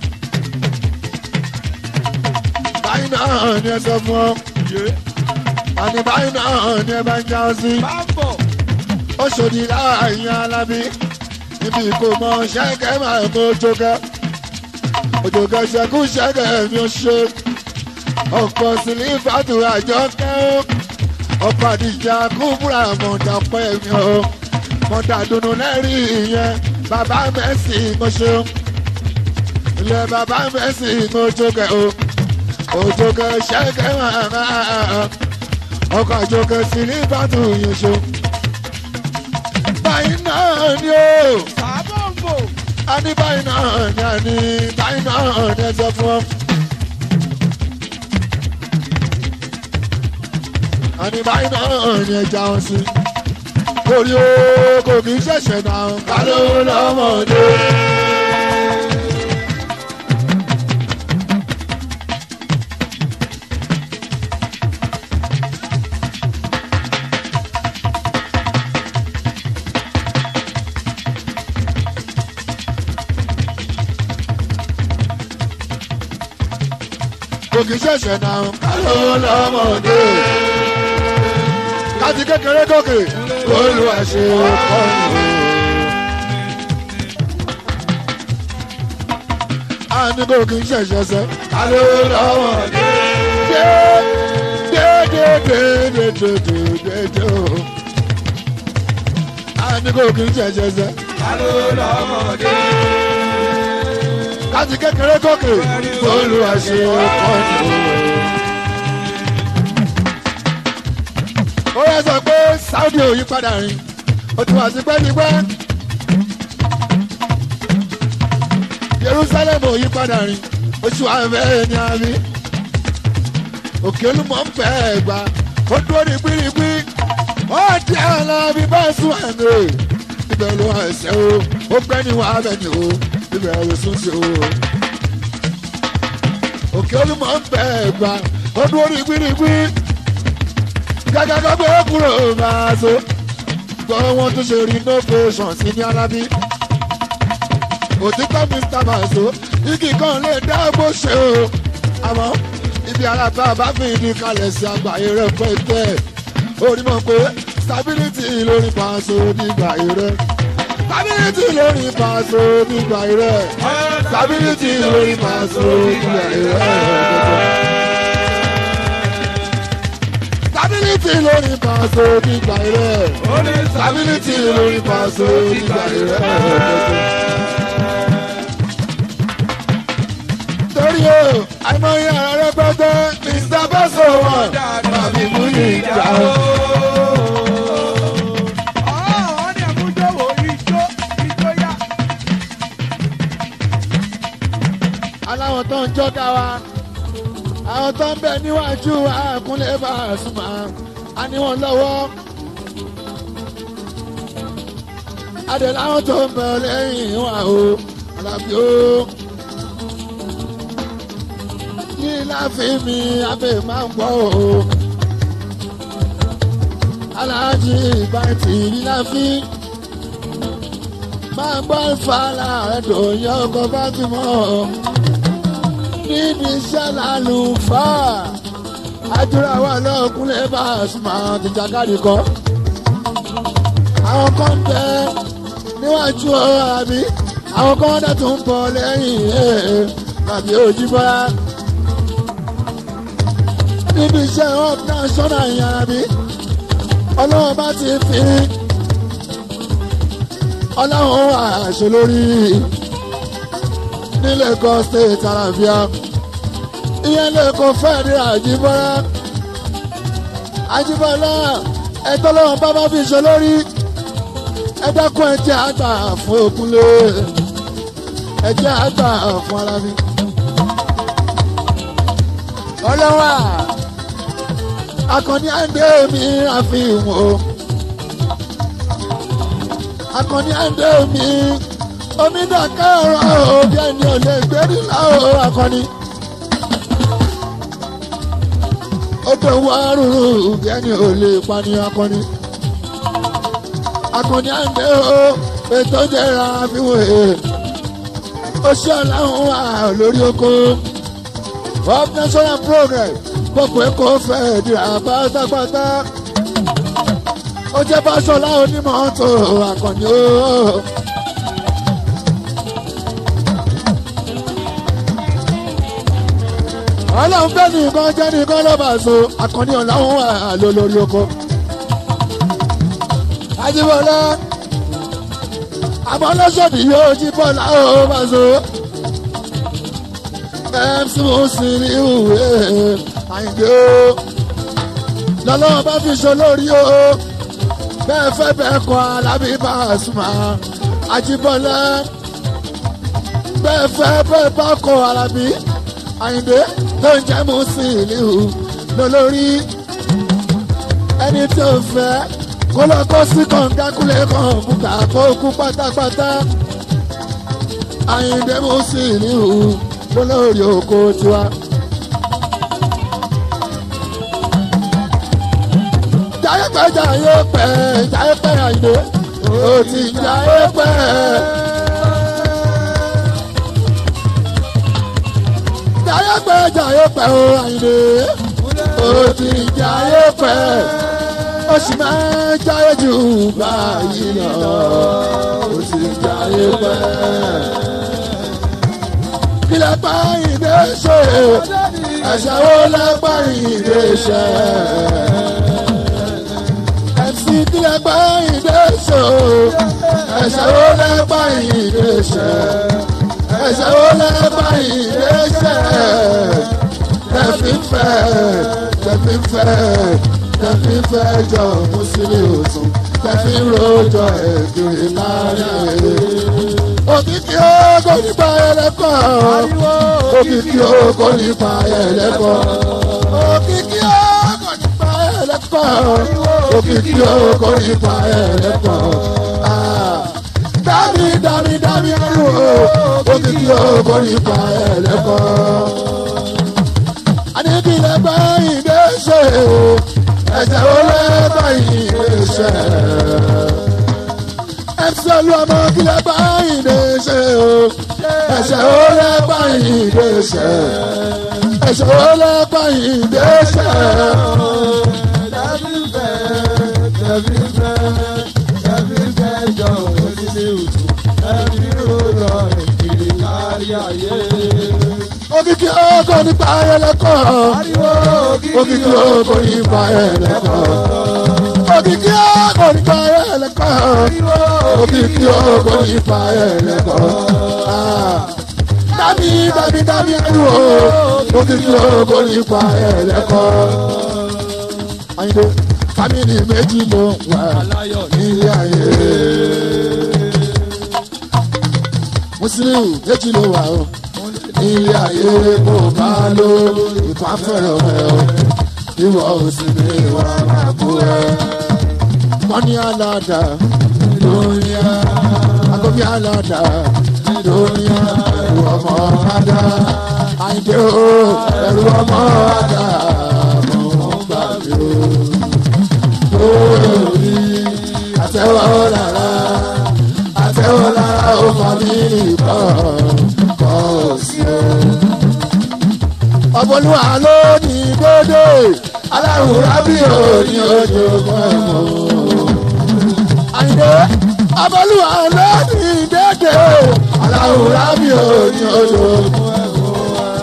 báyìí náà ni ẹ sọ fún ọ. àní báyìí náà ni ẹ bá ń já ọ sí. bá ń bọ̀. ó ṣòdì láàyè alábí níbi kò mọ ṣẹ́kẹ́ máa mọ ojúkẹ́ ojúkẹ́ ṣẹ́kù ṣẹ́kẹ́ mi ò ṣe ọ̀pọ̀ sílífàtù àjọkẹ́ ó ọ̀pọ̀ àdìjà kúbúrà mọ̀dà pẹ́ mi ò mọ̀dà dùnú lẹ́rìí ìyẹn bàbá mẹ́sì mo ṣe ó ilé bàbá mẹ́sì mo jókẹ́ ó ojúkẹ́ ṣẹ́kẹ́ máa máa ọkọ̀ àjọkẹ́ sílífàtù yẹn ṣe ó báyìí náà ni ó sábà ń bọ̀. a ní báyìí náà ni a ní báyìí náà ni ẹ sọ fún ọ. a ní báyìí náà ni ẹ já wọn sí. orí o kò kì í ṣẹ̀ṣẹ̀ náà ká ló lọ́mọdé. kò kì í ṣẹ̀ṣẹ̀ náà ká ló lọ́mọdé. káti kékeré gòkè olùwàṣẹ kọ́ni. a ní kò kì í ṣẹ̀ṣẹ̀ sẹ́ ká ló lọ́mọdé. dé dé dé dé dé dé dé dé dé o. a ní kò kì í ṣẹ̀ṣẹ̀ sẹ́ ká ló lọ́mọdé. láti kékeré gòkè olùwàṣẹ kọ́ni. ó yẹ sọ pé Saudi ò yí padà rìn ó ti wà sí pẹ́ẹ́nipẹ́. Jerusalem ò yí padà rìn oṣù àfẹ́ ní àmì. òkè olúmọ̀ ń fẹ́ ẹ̀gbá ó dúró ní gbírígbí ó di àlọ́ bí bá sùn àná ibẹ̀ ló wà ẹsẹ̀ o ó gbẹ́ ní wàá bẹ̀ ni o ibẹ̀ ló sún sí o. òkè olúmọ̀ ń fẹ́ ẹ̀gbá ó dúró ní gbírígbí gẹ́gẹ́ bá gbé kúrò máa so gbọ́ wọn tún ṣe renovation sí ní alábí òtítọ́ mr maso igi kan lè dá bó ṣe o àmọ́ ibi alábá bá fi ìdí kalẹ̀ sí àgbáyé rẹ̀ pẹ́tẹ́ orí mọ̀ pé stability lórí paṣọ nígbà rẹ̀ stability lórí paṣọ nígbà rẹ̀ stability lórí paṣọ nígbà rẹ̀ stability lórí paṣọ nígbà rẹ̀ stability lórí paṣọ nígbà rẹ̀ torí o àìmọye ara rẹpẹtẹ mr bọ́sọ̀ wọn màmí mú ní ìjà o. aláwọn tó ń jọ́ dá wa àwọn tó ń bẹ níwájú àkúnlẹ̀ bá a súnmọ́ a ní wọn lọ́wọ́. adé láwọn tó ń bẹ lẹ́yìn wa o alábí o ní láàfin mi abẹ́ máa ń gbọ́ o. aláàjì ìbátì ní láàfin máa ń gbọ́ ìfàlà ẹ̀dọ̀ yẹn ọkọ̀ bá ti mọ̀ ọ́. níbi iṣẹ́ lálùfà àdúrà wà lọ́kùnrin bá a súnmọ́ àwọn tìjàkadì kọ́. àwọn kan bẹ níwájú ọ̀rọ̀ àbí àwọn kan dẹ̀ tún bọ̀ lẹ́yìn ẹ̀ tàbí ojú bọ́lá níbi iṣẹ́ up national yàrá bí ọlọ́run bá ti fi ọlọ́run àṣẹ lórí ní Lagos state àlàáfíà ìyẹn lẹ́kọ̀ọ́ fẹ́ẹ̀rí àjíbọ́lá àjíbọ́lá ẹ̀tọ́ lọ́wọ́n bá bá fi ṣe lórí ẹ̀dákun ẹ̀jẹ̀ àgbà fún òkúlé ẹ̀jẹ̀ àgbà fún alábí ọlọ́wà akọni àndé mi àfihàn o akọni àndé mi onídàkẹ́ ọ̀rọ̀ òbí ẹni ò lè gbérí láwọ̀ akọni odò wárùrù òbí ẹni ò lè pani akọni akọni àndé o ètò jẹra àfihàn ó ṣe ọ̀làhùn wà lórí oko of national progress gbogbo èkó fẹ́ dìrà pátápátá ó jẹ́ Fáṣọlá onímọ̀ọ́tò àkànní o. ọlọ́run fẹ́ nìkan jẹ́ nìkan lọ́ba so àkànní ọ̀làwọn wà ló lórí oko. Ajíbọ́lá àmọ́ lọ́sọ̀dì yóò jí bọ́lá ó bá so mc musili ìwé àyìndé o lọ́lọ́wọ́ bá fi ṣe lórí o bẹ́ẹ̀ fẹ́ bẹ́ẹ̀ kọ́ alábí Pasuma Àjíbọ́lá bẹ́ẹ̀ fẹ́ bẹ́ẹ̀ bá kọ́ alábí àyìndé tó ń jẹ́ musili lólórí ẹni tí ó fẹ́ kó lọ kó sí kọ̀ǹgákúlẹ̀ kan bùkà kó kú pátápátá àyìndé musili olórí oko tiwa. Jayé pẹ́ jayé pẹ́ jayé pẹ́ àyè ó ti jayé pẹ́. Jayé pẹ́ jayé pẹ́ ó àyè ó ti jayé pẹ́. Ó sì máa jayé jù báyìí lọ ó ti jayé pẹ́ kílẹ̀ pa ìdè ṣe ẹ̀ṣẹ̀ wo lẹ́ pa ìdè ṣe. MC kílẹ̀ pa ìdè ṣe ẹ̀ṣẹ̀ wo lẹ́ pa ìdè ṣe. ẹ̀ṣẹ̀ wo lẹ́ pa ìdè ṣe. tẹ̀fí fẹ́ tẹ̀fí fẹ́ tẹ̀fí fẹ́ jọ mùsùlùmí òsùn tẹ̀fí rojọ́ ẹ̀kiri láàrin òkìkí ogo nípa ẹlẹ́kọ̀ òkìkí ogo nípa ẹlẹ́kọ̀ òkìkí ogo nípa ẹlẹ́kọ̀ òkìkí ogo nípa ẹlẹ́kọ̀ dami dami dami ẹrù òkìkí ogo nípa ẹlẹ́kọ̀ anibile gba ìgbésẹ̀ ẹ̀jẹ̀ wo lẹ́gbà ìgbésẹ̀ ẹsẹ̀ olúwọmọ kílẹ̀ báyìí lè ṣe o ẹsẹ̀ ó lẹ́ báyìí lè ṣe ẹsẹ̀ ó lẹ́ báyìí lè ṣe. òkìkí ọkọ nípa ẹlẹ́kọ̀ òkìkí ọkọ nípa ẹlẹ́kọ̀ òkìkí ọkọ nípa ẹlẹ́kọ̀ òkìkí ọkọ nípa ẹlẹ́kọ̀ dábì dábì dábì ẹrù o òkìkí ọkọ nípa ẹlẹ́kọ̀ ayinde fámìlì méjì ló wà nílé ayé mùsùlùmí méjì ló wà o ilé ayé kò bá ló ìkọ́ afẹ́rẹ́ rẹ̀ o ìwọ òsì ní ìwà àbú ẹ̀. wọ́n ní aládà lóyá agobi aládà lóyá ẹ̀rù ọmọ adá àyìndé o ẹ̀rù ọmọ adá mọ̀ ń gbà mí o. lórí àtẹ̀wọ́ lára àtẹ̀wọ́ lára ó fà mí nìkan ọ̀bọ̀lúwà ló ní dédé aláwòrán bí òní ojú mọ́mọ́. àyìnbó ọ̀bọ̀lúwà ló ní dédé aláwòrán bí òní ojú mọ́mọ́.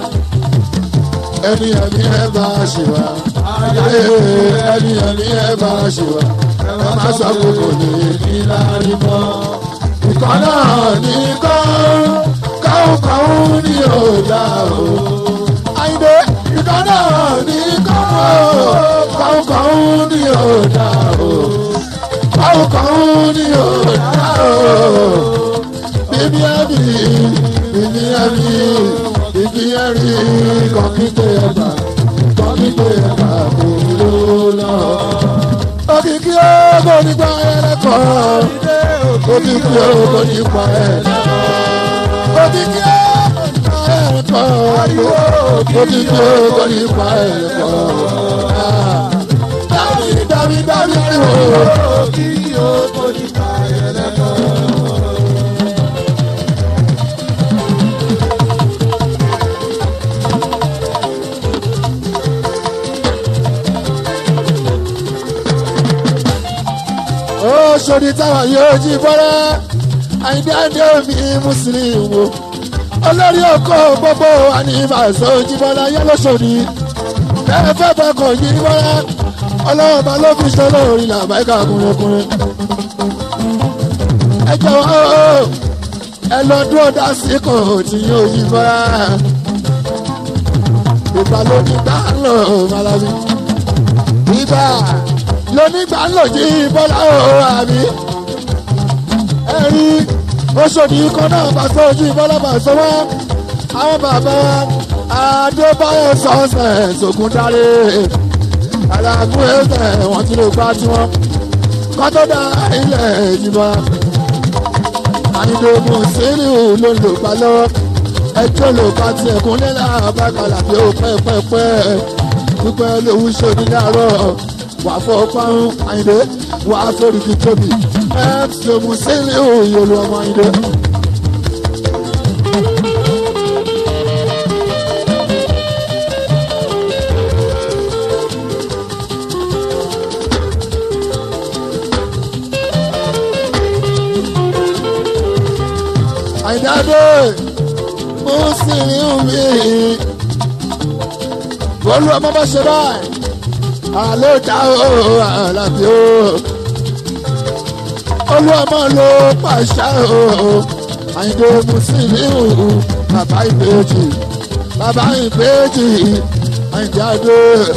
ẹni ẹ̀mí ẹ̀ bá ṣe wá ẹni ẹ̀mí ẹ̀ bá ṣe wá ẹ má sọ kókò ní ìlànà mọ́. ìkànnà ní kọ́ kọ́hún ní ọ̀dà o. Àyìnbó ìdáná ní kọ́hún kọ́hún ní ọ̀dà o. Kọ́hún kọ́hún ní ọ̀dà o. Bíbí ẹ̀mí bíbí ẹ̀mí bíbí ẹ̀rí kọ́kíté ẹ̀bà kọ́kíté ẹ̀bà kò ló lọ. Òkìkí ọgọ́ nípa ẹ̀rẹ́kọ̀ọ́. Òkìkí ọgọ́ nípa ẹ̀rẹ́kọ̀ọ́ òkìkí ẹ̀kọ́ òkìkí ọkọ̀ nípa ẹ̀kọ́ dábì dábì dábì o. òkìkí ọkọ̀ nípa ẹ̀kọ́. ó ṣòdì táwọn yóò jí bọ́lá àyíndé mi mùsùlùmí wo olórí ọkọ gbogbo àníbàṣọ jíbọlá yẹlọsọdì bẹ́ẹ̀ fẹ́ bẹ kọ jíbọlá ọlọ́run bá ló fi ṣe lórí làbáyíká kúnlẹ̀kúnlẹ̀. ẹ jọ̀wọ́ ẹ lọ dúró dá sí kò tí yóò jíbọlá ìgbà lónígbà ń lò malabi ìgbà lónígbà ń lò jíbọlá ò àbí ẹ̀rí oṣòdì ikọ̀ náà bá sọ ojú ìbọ́lọ́bà sọ́wọ́ àwọn bàbá adébáyọ̀ sọ́ọ̀sẹ̀ sògùn dáre alágún ẹsẹ̀ wọ́n ti lè gbá tiwọn kọ́ tó dá ilẹ̀ ìjìbọn ànídòmù síríù ló lò gbà lọ́wọ́ ẹjọ́ ló bá tiẹ̀ kún nílẹ̀ àbákalà bí ó pẹ́pẹ́pẹ́ pípẹ́ lówó ṣòdì láàárọ̀ wà fọ́ fáwọn àyìnbó wà sórí kí tóbi ẹ̀ ṣòmù síríù yóò lu ọmọ àyìnbó. àìdáde mo sì ní omi bọ́lú ọmọ bá ṣe báyìí àlọ́ ìjà o àlàbí o olú ọmọ ló pàṣẹ o àyìndé mùsùlùmí o bàbá ìbejì bàbá ìbejì àyìnjáde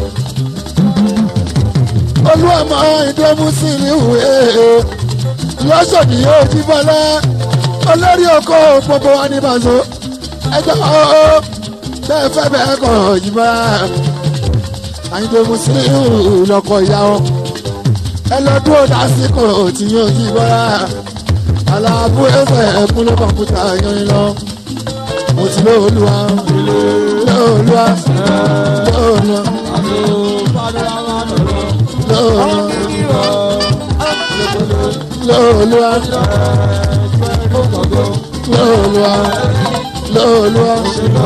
olú ọmọ àyìndé mùsùlùmí o lọ́sọ̀dì yóò jí bọ́lá olórí oko gbogbo wa ní bàzọ ẹjọ ọọ bẹ́ẹ̀ fẹ́ bẹ́ẹ̀ kọ yìí àyìnbó mùsùlùmí lọkọ ìyá wọn ẹ lọ dúró lásìkò tí yóò yí bọ́ra aláàbò ẹsẹ̀ ẹ̀kúnlẹ̀ kọ̀ǹpútà yanyin lọ mo ti lé olúwa lé olúwa lé olúwa lé olúwa. lóòlùwà lóòlùwà lóòlùwà.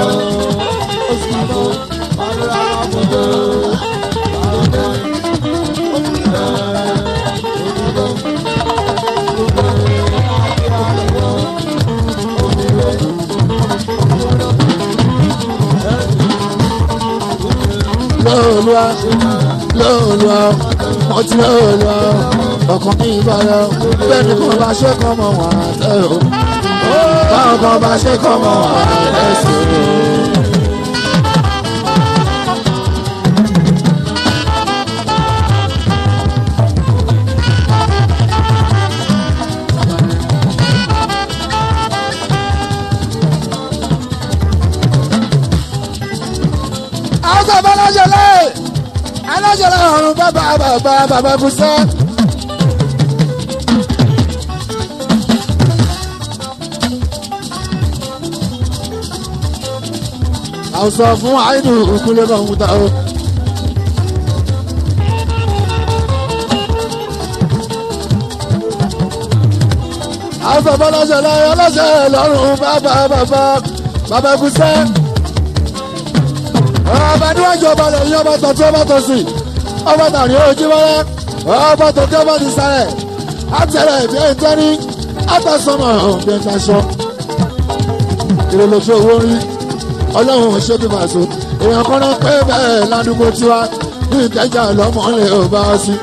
lóòlùwà lóòlùwà mo ti lóòlùwà ọkàn mi ìbára bẹ́ẹ̀ni kan bá ṣe kọ́ mọ́ wà á tẹ̀ o báwọn kan bá ṣe kọ́ mọ́ wà á tẹ̀ sí o. àwọn sábà alájọlẹ̀ alájọlẹ̀ ọ̀run bàbá bàbá bàbá kùsẹ́. àwọn sọ fún àìdù ìkúlẹ̀ bá ń ta o. àwọn sábà alájọlẹ̀ alájọlẹ̀ ọ̀run bàbá bàbá bàbá kùsẹ́ ọba níwájú ọba lẹ́yìn ọba tọ̀tún ọba tọ̀sí ọba tàrí ojú wẹ́rẹ́ ọba tòkè ọba ti sáré àtẹ̀rẹ̀ ìbí ẹ̀ńtẹ́rí àtàsọ́mọ̀ ọ̀bẹ ìtaṣọ. ìrẹ̀lẹ̀ tó owó rí ọlọ́run ṣé bí màṣọ èèyàn kan náà pé bẹ́ẹ̀ ládùúgbò tiwa ní ìkẹjà lọ́mọ lè ò bá ọ sí.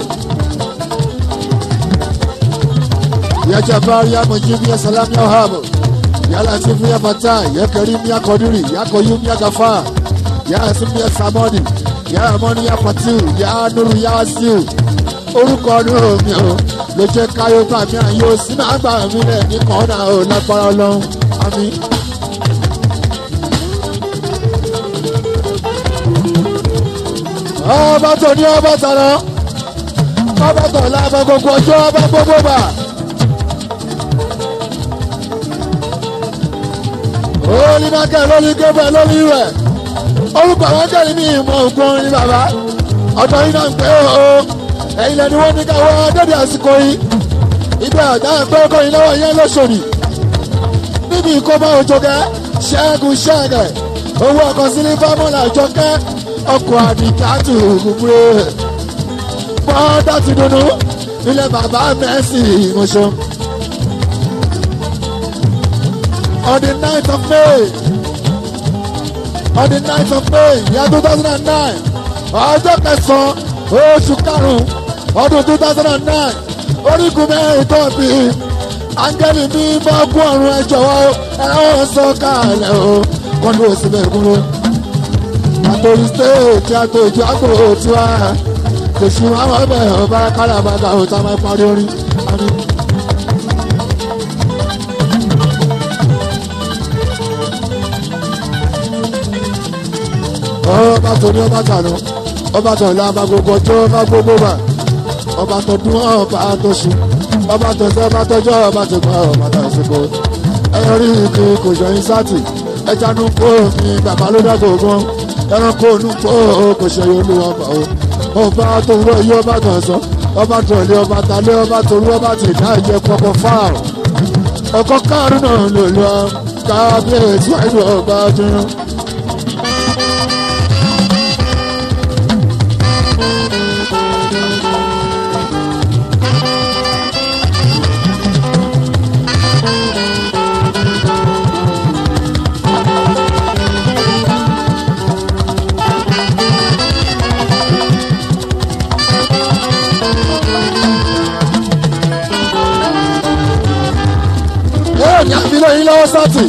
ìyájà bá rí amòjú bí ẹsẹ̀ lámì ọ̀hábò yálà tí fúyà fata yẹ kẹrí mi akọdúrì yakọyú mi agafa yà sinmi yà samoni yà amoni yà fatiu yà nuru yà siu orúkọ ọdún mi o ló jẹ káyọ gbà mí àyè o sínú àgbà mi lẹ ní kọ́ńdà o lágbára ọlọ́run àmì. ọba tó ní ọba tọ̀nà ọba tọ̀ lábọ̀ gbogbo ọjọ́ ọba gbogbo bà. olùdákẹ́ lórí gébẹ̀ lórí rẹ̀ orúkọ àwọn kẹ́rin ní ìmọ̀ ògùn ní bàbá ọ̀dọ́ yìí náà ń pẹ́ o ẹ̀yin lẹ́ni wọ́n ní ká wọ́n dédé àsìkò yìí ibi àdá ẹ̀pẹ́ ọkọ yìí lọ́wọ́ yẹn lóṣòdì níbi ìkọ́mọ òjòkẹ́ ṣẹ́gun ṣẹ́gẹ̀ owó ọkọ̀ sí ní fámọ́là ìjọkẹ́ ọkọ̀ àdìkátù gbogbo bọ́dá ti dunu ilé bàbá mẹ́sì ìmọ̀ṣọ́ on the ninth of May on the ninth of May year two thousand and nine ọjọ́ kẹsàn-án oṣù karùn-ún ọdún two thousand and nine orígun mẹ́rin tó bí áńgẹ́lì mi bá gún ọ̀run ẹ jọ̀wọ́ ẹ̀rọ sọ kalẹ̀ o kọ́ni ó sì bẹ́ẹ̀ kúrò àtòrí stéèjì àtòjú àgbò tiwa kò sí àwọn ọbẹ̀ ọba kálábàgà ọ̀tá máa parí orin. ọba tó ní ọba tànú ọba tó ní ọba gbogbo ọjọ́ ọba gbogbo mà ọba tó dún ọba tó ṣu ọba tó sẹ́ ọba tọjọ́ ọba tó gbọ́ ọba tó ṣubú ẹyọ rí ike kò ṣọyìn sátì ẹja nù kó mi bàbá ló dàgbò gan ẹranko nù kó kò ṣẹyìn olúwa ọba o ọba tó wọ iye ọba tó sọ ọba tó lé ọba ta lé ọba tó rú ọba tó dá ìjẹ pọpọ fáàrù ọkọ káàrún náà lò lọ kábíyèsí wáyé ọba dúró. ní àfilẹ̀ yín lọ́wọ́ sátì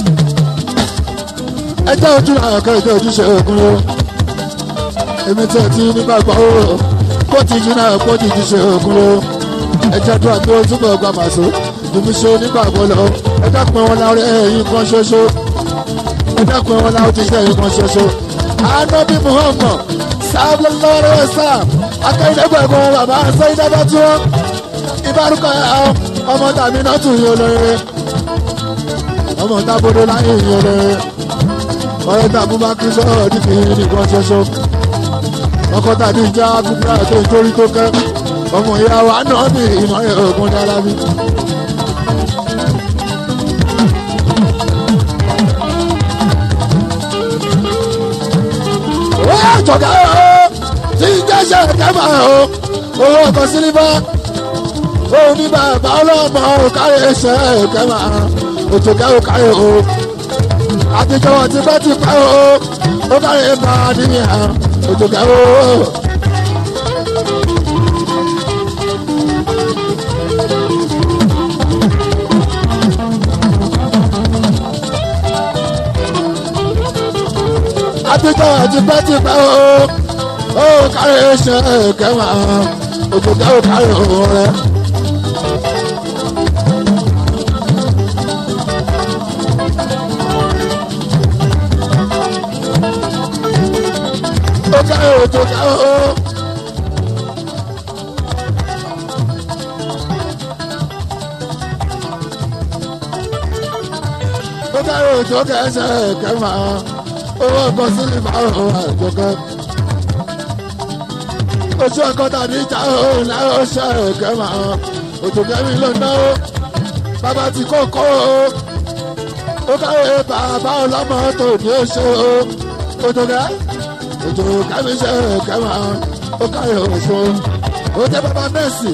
ẹjẹ́ ojú àwọn kan ìjọ ojúṣe ogun o èmi tí ẹ ti nígbàgbọ́ o kó ti jí náà kó ti jíṣe ogun o ẹjẹ́ tó àti ojúbọ̀ gba màṣó ìbí ṣe onígbàgbọ́ lọ ẹjẹ́ pé wọn láwọn ẹ̀yìn kan ṣoṣo ẹjẹ́ pé wọn láwọn ti ṣe ẹ̀yìn kan ṣoṣo anabi muhammad sábà lọ́rọ̀ sáà akẹ́yìndẹ́gbẹ̀gbọ́n bàbá sẹ́yìn dábàá tí wọ́n ìbárúkọ ọmọ tàbí náà tún yín olóore ọmọ tábọdọ láyé ìyẹn rẹ ọ̀rẹ́ tàbí bá kí sọ̀rọ̀ ní kìí nìkan ṣoṣo ọkọ tàbí ìjà kúkúrà tó ń torí tó kẹ ọmọ ìyá wa náà ní ìmọ̀ràn ogun dára bí. ó àjọ̀gá o tí ń jẹ́sẹ̀ kẹ́mà o owó ọkọ̀ sílífà ó ní bàbá ọlọ́mọ káyé ẹsẹ̀ kẹ́mà òjòkẹ́ ò káyé o àtijọ́ wọn ti pẹ́ ti pẹ́ o ó káyé bá a níyà òjòkẹ́ o. àtijọ́ àti pẹ́tipẹ́ o ó kárí ṣe kẹwàá òjòjá ò kárí òun rẹ. ó kárí òjòjá o. ó kárí òjòjá ẹsẹ̀ kẹwàá owó ọkọ̀ sílífà ọ̀hún àjọkẹ́. oṣù ọkọ̀ tàbí ìjà òun náà ó ṣe ẹ̀kẹ́ máa òjò kẹ́mi ló ná ó bàbá tí kò kó o ó káyé bàbá ọlọ́mọ tó ní ó ṣe o òjò kẹ́ òjò kẹ́mi ṣe ẹ̀kẹ́ máa ó káyé oṣù ó jẹ́ bàbá mẹ́sì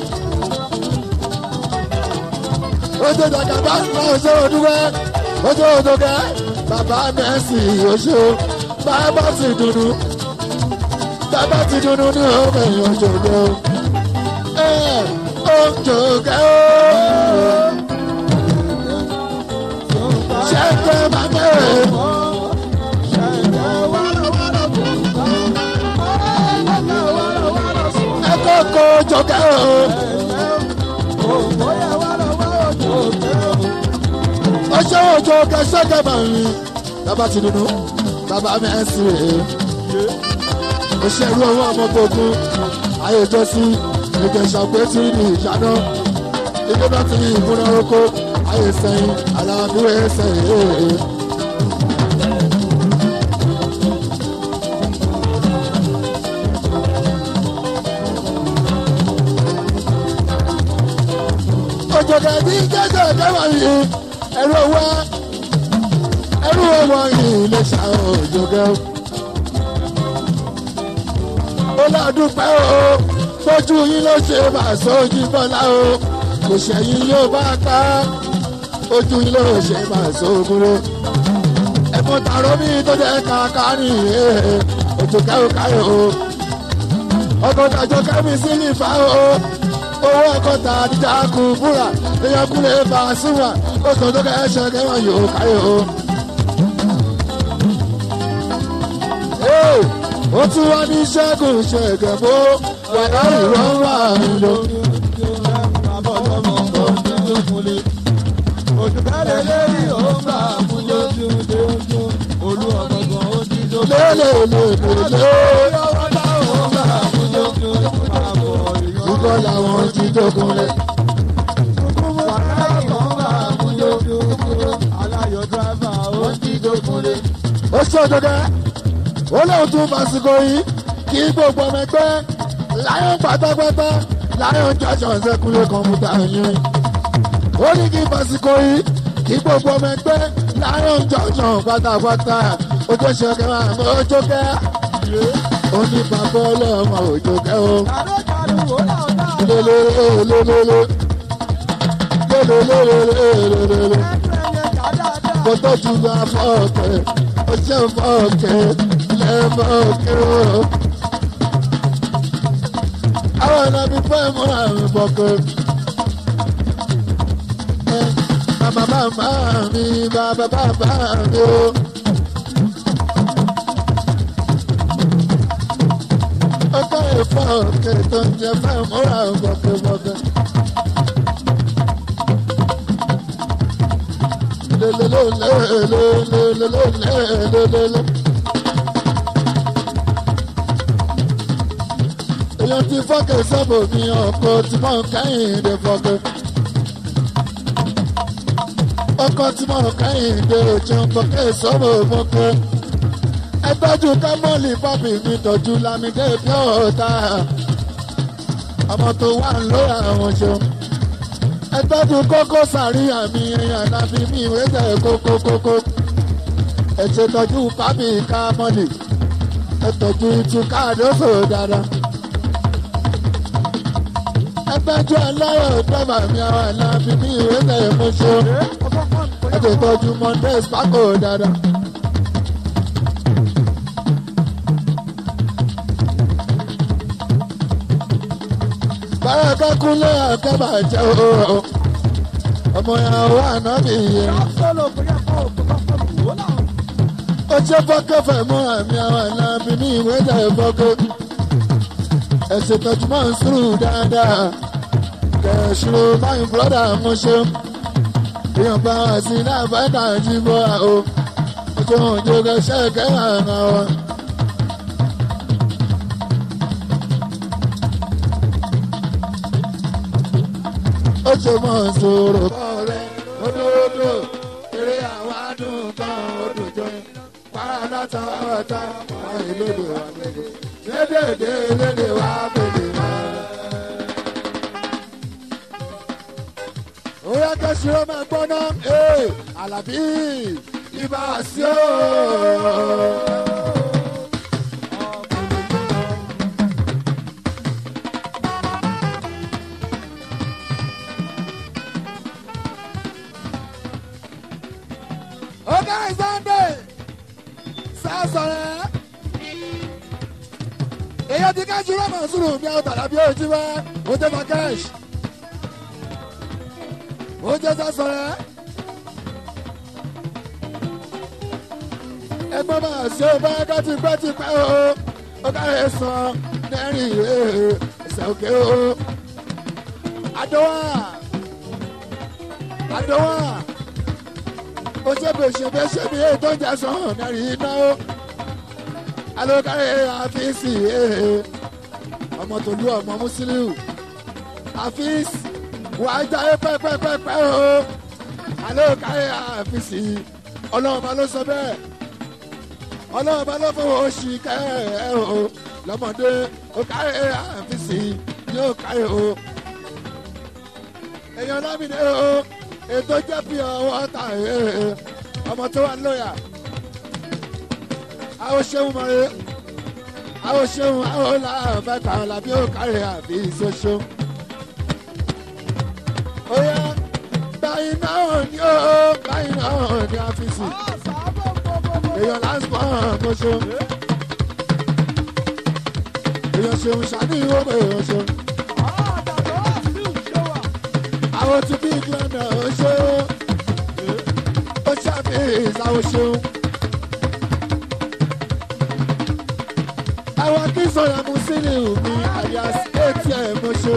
ó jẹ́ dàgbà náà ṣe òdúgbẹ́ ó jẹ́ òjò kẹ́ bàbá mẹ́sì oṣù bàbá ti dùnú bàbá ti dùnú ní ọmọ èèyàn ṣògo ẹ ó jòkè ó ṣẹ́ńtẹ́ bàbá ẹ̀ ẹ kókó jòkè ó ọṣẹ òjò kẹsẹkẹ bàmí bàbá ti dùnú bàbá mẹ́sì rèé òṣèlú ọwọ́ ọmọgbogbo ayé ìjọsí ìjẹsà pé tí ní ìṣáná ilé bá ti ìmúná oko ayé sẹ́yìn aláàbúrò ẹsẹ̀ èèyàn. òjòkè tí jẹ́jẹ́ kẹwàá yìí ẹ̀rọ wá ẹ̀rọ ọmọ yìí lè ṣàwọn òjòkè ó lọ́dúpẹ́ o tójú yín ló ṣe bá sójú bọ́lá o kò ṣẹ̀yìn yóò bá ká ojú yín ló ṣe bá sógúnrò ẹ̀fọn tààrọ́ mi tó jẹ́ kàkà ní ojú kẹ́hìn káyọ̀ o ọkọ̀ tàjọ kẹ́mi sí nífà o owó ọkọ̀ tà àdìjà kù búra èèyàn kúlẹ̀ bá a súnwà ó sọ tó kẹ́ ẹ ṣe kẹ́wọ̀n yóò káyọ̀ o. ó tún wá ní ṣẹ́gun ṣẹ̀gẹ̀bó wà láyé wọ́n wà lọ. Dúkọ́ làwọn ti dókunlé. Ó ṣòdodo ó lóun tún fàṣìkò yìí kí gbogbo ọmọ ẹgbẹ́ láyọ̀ pátápátá láyọ̀ jọ̀jọ̀ ṣẹ́kúnlé kọ̀ǹpútà yẹn. ó ní kí fàṣìkò yìí kí gbogbo ọmọ ẹgbẹ́ láyọ̀ jọ̀jọ̀ pátápátá ojú ṣẹkẹ máa mọ ojú kẹ́. ó ní bàbá ọlọ́mọ ojú kẹ́ o. lélelélelélele lélelélelélele kò tó ju afọ́ ọ̀kẹ́ ó ṣe fọ́ ọ̀kẹ́ lẹ́mọ̀ ọ̀kẹ́ o. àwọn ọ̀nà mi fẹ́ mú àrùn bọ̀kẹ́. bàbá bàbá mi bàbá bàbá mi o. ọkọ̀ ìfọ̀ ọ̀kẹ́ tó ń jẹ fẹ́ mú àrùn bọ̀kẹ́ bọ̀kẹ́. èèyàn ti fọ́kẹ́ sọ́bù mi ọkọ̀ tí mò ń kẹ́yìn dé fọ́kẹ́. ọkọ̀ tí mò ń kẹ́yìn dé òjò fọ́kẹ́ sọ́bù fọ́kẹ́. ẹgbẹ́jú kámọ́lì bábì mi tọ́jú lámìdé bí ọ̀tá. ọmọ tó wà lóyà àwọn ṣeun ẹ tọ́jú kókó sàríyàn mi èèyàn náà fi mí ìwé tẹ̀ kókó kókó ẹ ṣètọ́jú fábì kámọ́lì ẹ tọ́jú ìtú káàdóso dáadáa ẹ tọ́jú aláyọ̀ dọ́bà mi àwọn àná fi mí ìwé tẹ̀ mo ṣeun ẹ ṣètọ́jú mondays pákó dáadáa. báraka kúnlẹ̀ àkẹ́bà jẹ́ o ọmọ ìyàwó ànábì yẹn ó ṣe fọ́kẹ́fẹ́ mú àmì àwọn ìlànà ní ìwé tẹ̀ fọ́kẹ́ ẹ̀sìn tọ́júmọ́ ń sùúrù dáadáa kẹ̀sùrù báyìí bùrọ́dà mo ṣe èèyàn bá wà sí náà fẹ́ẹ́ta jí bọ́ra o ojú òjò kẹsẹ́ kẹ́hìn àná wa. ó ṣe mọ̀ sòrò. ọ̀rẹ́ òdòdó eré àwọn adùn kan òdòjọ́ para látà ọ̀tá wọn ìlédè wa lédè lédèdè lédè wa pèlè mọ́. ó yẹ kẹ́sì ó máa gbọ́ná alábí ibà sí o. ọgá ìsọ̀ndé sásọ̀rẹ́ èyí ti ká ṣúrọ́ mọ̀ sùúrù bí àwọn tàdá bí ojú wá ó jẹ́ makesh ó jẹ́ sásọ̀rẹ́ ẹgbọ́n máa ṣe bá ẹgbẹ́ ti pẹ́ ti pẹ́ o ọgá rẹ̀ sàn lẹ́rìn ẹsẹ̀ òkè o àdọ́wà àdọ́wà ó ṣe bè ṣe bè ṣe bí ètò ìjà sàn nàrí iná ó alókàrẹ́ àfíìsì ọmọ tòlú ọmọ mùsílíù àfíìsì wàá jáde pẹ́pẹ́pẹ́pẹ́ o alókàrẹ́ àfíìsì ọlọ́run bá ló sọ bẹ́ẹ̀ ọlọ́run bá ló fọwọ́ oṣù kẹ́ ẹ o lọ́mọdé ó kárẹ́ àfíìsì yóò kárẹ́ o èèyàn lámìnì o ètò jẹ́ bí ọwọ́ ta ọmọ tó wà lóyà àwọn ṣeun mọ̀rẹ́ àwọn ṣeun àwọn làbẹ́ kàn lábí ó kárẹ̀ àbí ìṣoṣo. ó yá báyìí náà ni ó báyìí náà ni àfíìsì èèyàn lásìkò ọ̀gbọ́n èèyàn ṣeun ṣàní ìwọ́pẹ̀ èèyàn ṣeun àwọn tí bí ìgbọ́nà ó ṣe ó ṣàfihàn ìsáwó ṣeun. àwọn kí sọ̀rọ̀ mu sílẹ̀ mi alias atm ṣe.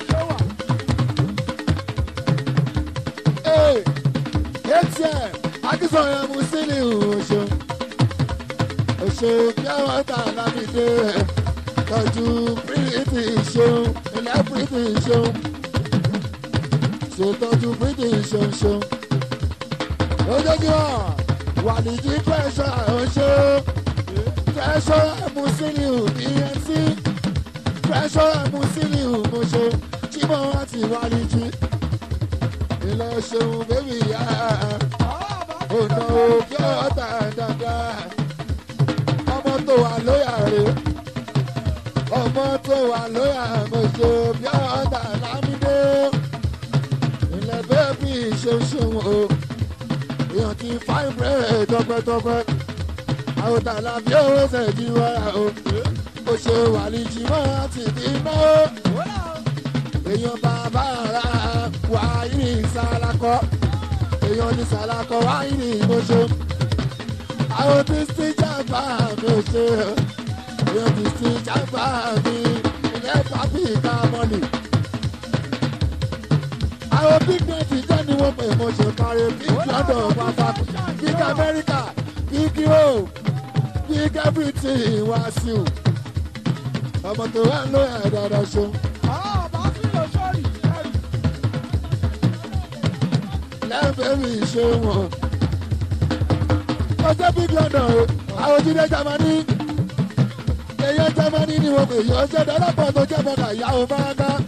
atm akísọ̀rọ̀ mu sílẹ̀ ṣe. ṣe bí àwọn ta láti dé tọ́jú pírítì ṣeun ilẹ̀ pírítì ṣeun ṣètọ́jú pírítì ṣeun ṣeun. lójoojúmọ́ wàlíjì pẹ̀ṣọ́ àwọn ṣeun pressure musiliu bnc pressure musiliu mọṣọ chibọ àti wàlíjì ilé ṣeun bébì yá ọ̀nà òkè ọ̀tà dáadáa ọmọ tó wà lóyà rè ọmọ tó wà lóyà mọṣọ bí ọ̀tà lámídé ilé bébì ṣeun ṣeun o èèyàn ti fáìn bẹ́ẹ̀ tọpẹ́tọpẹ́ àwọn tààlà bí owó ṣèjì wáyà o ó ṣe wà ní jìmọ́ àti bímọ èèyàn bàbá ara wà ní ìsàlákọ èèyàn ní ìsàlákọ wà ní ìmọ̀ṣọ́ àwọn tí sí jàmbá mi ò ṣe èèyàn tí sí jàmbá mi ilé pàbí ìka mọ́nì àwọn big net jẹ́ ni wọ́n pè mo ṣe parí big london wàfà big america big europe big everything wá sí o ọmọ tó wà ló yà dáadáa ṣe. lẹ́ẹ̀fẹ́ mi ṣe wọ̀n. ọjọ́ big london o àwọn jíde jamani èyí jamani ni wọ́n pè yí ọjọ́ dọ́lọ́pọ̀ tó jẹ́ bọ́dà ìyàwó báńgá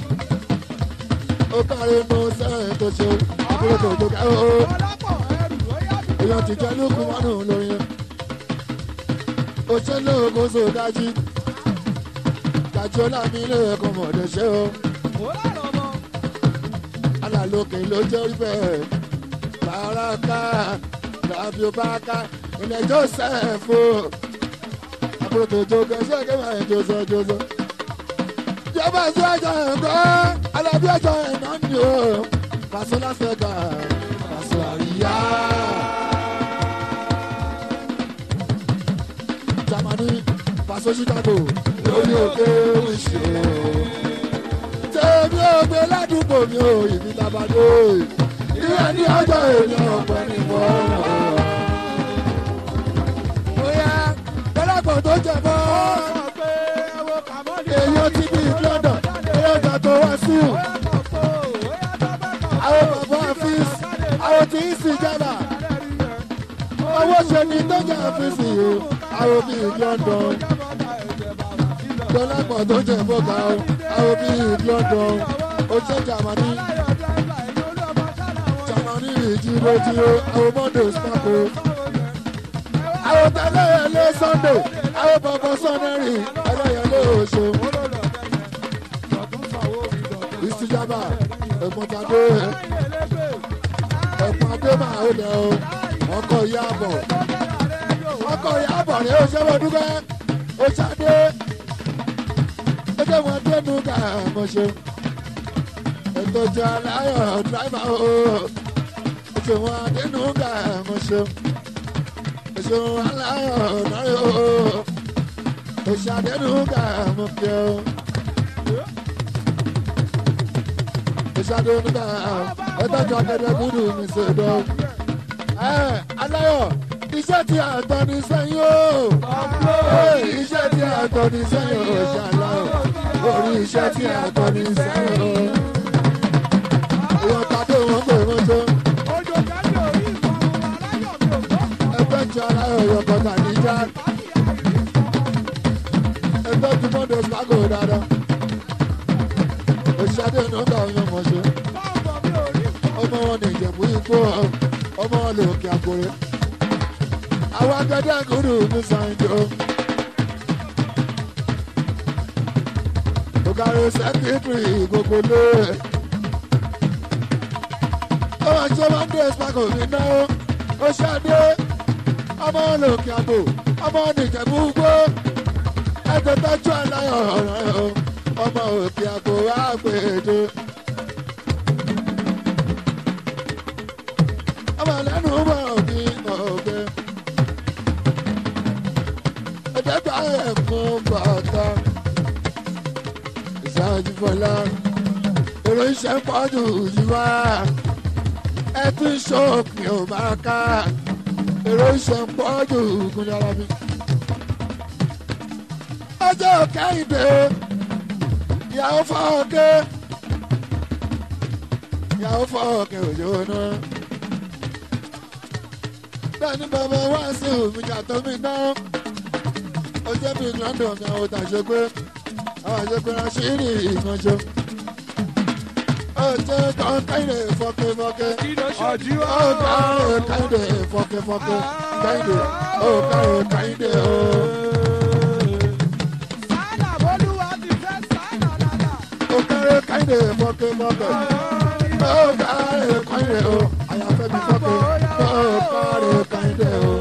ó kárí inú sẹ́yìn tó ṣe àbúrò tó tó ká ó èèyàn ti jẹ́ lókun mọ́nù lórí yẹn ó ṣe lóògùn sóò dájú dájú ọlá mi lè kọ́ mọ̀ọ́dẹ ṣe o alálòkè ló jẹ́ orí bẹ́ẹ̀ bàrákà tàbí ó bá ká ilẹ̀ joseph o àbúrò tó jó gẹ̀ẹ́sẹ̀ kẹ́mà ẹ̀ jọ́sọ jọ́sọ. jọba sí ọjọ́ ẹ̀kọ́ alábí ọjọ́ ẹ̀ náà ni o pàṣẹ lásìkò gbà pàṣẹ àríyá. jamani pàṣẹ chicago lórí òkè oṣù tèmi ò gbé ládùúgbò mi ò ìbí tabadé ìyá ní ọjọ́ èèyàn ọ̀pẹ ní wọ́ọ̀rọ̀. bóyá dọ́làpọ̀ tó jẹ mọ́ èèyàn ti bí london èèyàn gbà tó wá sí ò. àwọn bàbá àfíìs àwọn tí ń sì jábà owó ṣe ni tó jẹ́ àfíìsì o àwọn bíi london dọ́làpọ̀ tó jẹ bọ́gà o àwọn bíi london ó ṣe jàmánì jamani ìjíró jíró àwọn mọ́ndé spako. àwọn tẹ́lẹ̀ ẹlẹ́ sunday àwọn bọ̀bọ̀ sọ́nẹ́rì ẹlẹ́yẹlé oṣù. ìsìjàmbá ẹ̀pọ̀tàdé ẹ̀pọ̀tàdé máa ó lẹ̀ o ọkọ̀ ìyàbọ̀ ọkọ̀ ìyàbọ̀ rẹ̀ ó ṣe wọ́n dúpẹ́ ó ṣàdé ẹgbẹ́ wọn dénú ká mọ̀ ṣe ètò ìjọ aláyọ̀ dráìvà o ètò wọn adẹnu gà mo ṣe ètò wọn aláyọ̀ náírà o ètò adẹnu gà mo kí o ètò adẹnu gà ètò ìjọ akẹ́kẹ́ gúdù mi ṣe dọ́ ẹ aláyọ̀ iṣẹ́ tí a tọ́ ní sẹ́yìn o iṣẹ́ tí a tọ́ ní sẹ́yìn o ṣàlàyé orí iṣẹ́ tí a tọ́ ní sẹ́yìn o èèyàn tàbí wọn pè wọn tó. ẹgbẹ́ tí ara ẹ̀yọ̀ kọ̀ọ̀kan níjà. ẹgbẹ́ tí mọ́tò spago dáadáa. òṣìṣẹ́ nọ́mbà ọyàn mọ̀ ṣe. ọmọ wọn ní ìjẹ̀bú ikú ọmọ wọn lè òkè àkórè. àwọn akẹ́kẹ́ kúrú ní sàǹjọ́. òkàrò sẹ́kítírì gbogbo lé ọmọ ṣe máa ń dé ìspàkò mi náà ó ṣáde ọmọ olókè àbò ọmọ nìjẹ̀bú gbó ẹgbẹ́ tọ́jú aláyọ̀ ọ̀rọ̀ o ọmọ òkè àbò wá gbèdé. ọmọ lẹ́nu bọ̀ ní ọ̀gbẹ́ ẹ̀dẹ́gbà ẹ̀kún bàtà ìsáájú fọlá èrò iṣẹ́ pọ̀jù yìí wá ẹtún ṣọ́ọ̀kì ò máa ká èrò iṣẹ́ ń pọ̀ jù ògùn dára mi. ọjọ́ kẹ́hìndé ìyàwó fọ́ọ̀kẹ́ ìyàwó fọ́ọ̀kẹ́ òjò náà. bẹ́ẹ̀ ni bàbá wá sí òmìnira tó mi náà ó jẹ́ bí london mi àwọn òtàṣe pé àwọn àṣepẹ́ ránṣẹ́ ìkànṣe ọjọ́ kan káyìdé fọ́kẹ́fọ́kẹ́. Ọ̀jí wá. ọ̀gá káyìdé fọ́kẹ́fọ́kẹ́. káyìdé ọ̀gá káyìdé o. Sálà Bólúwa ti fẹ́ sálà dáadáa. ọ̀gá káyìdé fọ́kẹ́fọ́kẹ́. ọ̀gá káyìdé o. àyàfẹ́ mi fọ́kẹ́. ọ̀gá káyìdé o.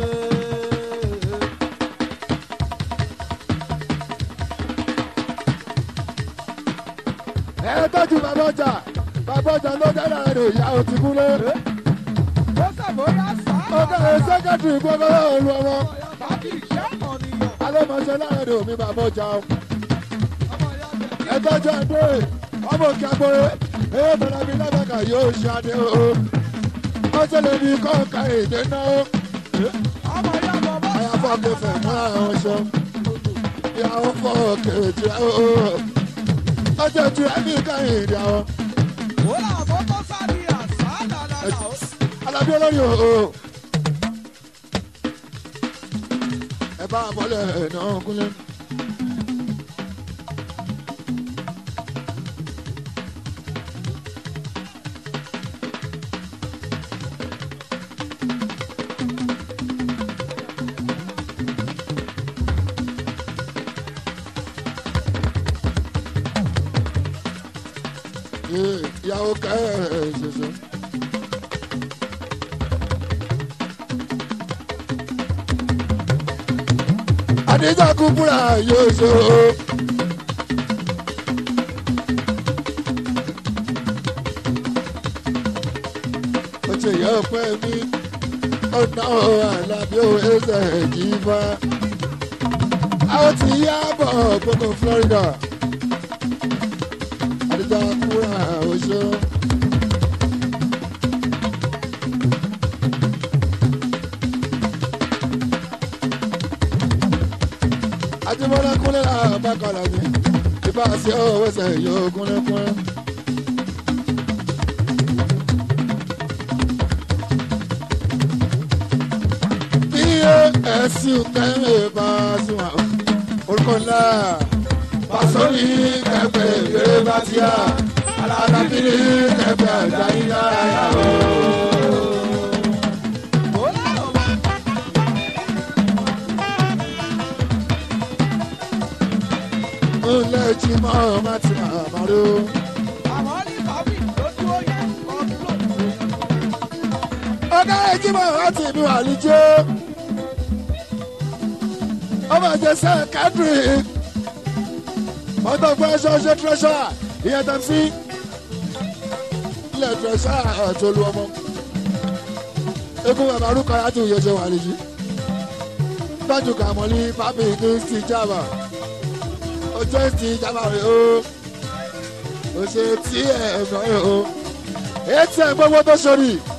ẹ tọ́jú bàbá ọjà bàbá ọjà ló dára rẹ̀ ìyá ò ti kúlé. Ó sàbóyá sálà. ọ̀gá ẹ̀ sẹ́kẹ̀tì gbogbo olú ọmọ. Bàbí ìṣẹ́ ọ̀nìyàn. alẹ́mọ̀ṣẹ́ láàrin rẹ̀ omi bàbá ọjà o. Ọmọ ìyá bẹ̀rẹ̀. ẹ tọ́jú àdé ọmọ òkè agbóre ẹ bẹ̀rẹ̀ mi lábàkà yóò ṣe adé o. wọ́n ṣe lè ní kọ́ọ̀ka èdè náà. Ọmọ ìyá bọ̀bọ̀ àyàfọ́ kẹfẹ́ mọ́ àwọn ṣọ. ìyàwó fọ́ kẹ̀jì o. ọjọ́ tí ẹ̀mí káyìn ìdí àwọn. Ó là àkókò sáré àsálà dáadáa. alábí olórí o. ẹ bá a bọ́lẹ̀ náà kúnlẹ̀. ìyàwó kẹ́hìn ṣoṣo. àdéjà kúkúrà yóò ṣòro. ó ṣe yẹ ọpẹ́ mi ọ̀nà àlàbí òwe ẹsẹ̀ jìbá. àwọn ti yá bọ̀ gbogbo Florida. àdéjà kúkúrà oṣù. Ajíbọ́lá kúnlẹ̀ àbákalà ni ìbá sí ọwọ́ ẹsẹ̀ yóò kúnlẹ̀ kúnlẹ̀. bí ẹ̀sìn kẹ́lẹ́ bá sùn àwọn orúkọ ńlá pàṣọ́nì kẹfẹ́ ìrere bá ti yá alábìrì kẹfẹ́ àgbáyé lára yà ó. ńlẹ̀ jí mọ́ ọmọ tí màmá ró. ọ̀gá ẹjí mọ́ ọmọ tí mi wà níjó. ọmọ ìjẹsẹ̀ kádùrì. mọ́tò gbọ́ ẹṣọ́ ṣe tírẹ́ṣọ́ ìyẹn tẹ̀ sí. ilẹ̀ tírẹ́ṣọ́ àtolú ọmọ. egun bàbá orúkọ yàtọ̀ ìyẹn wà níjì. tọ́jú kàmọ́lí pápí ní steve java ọjọ́ ti jábà rẹ̀ o ó ṣe tí ẹ̀ ẹ̀gbọ́n rẹ̀ o etí ẹ̀ gbogbo tó sori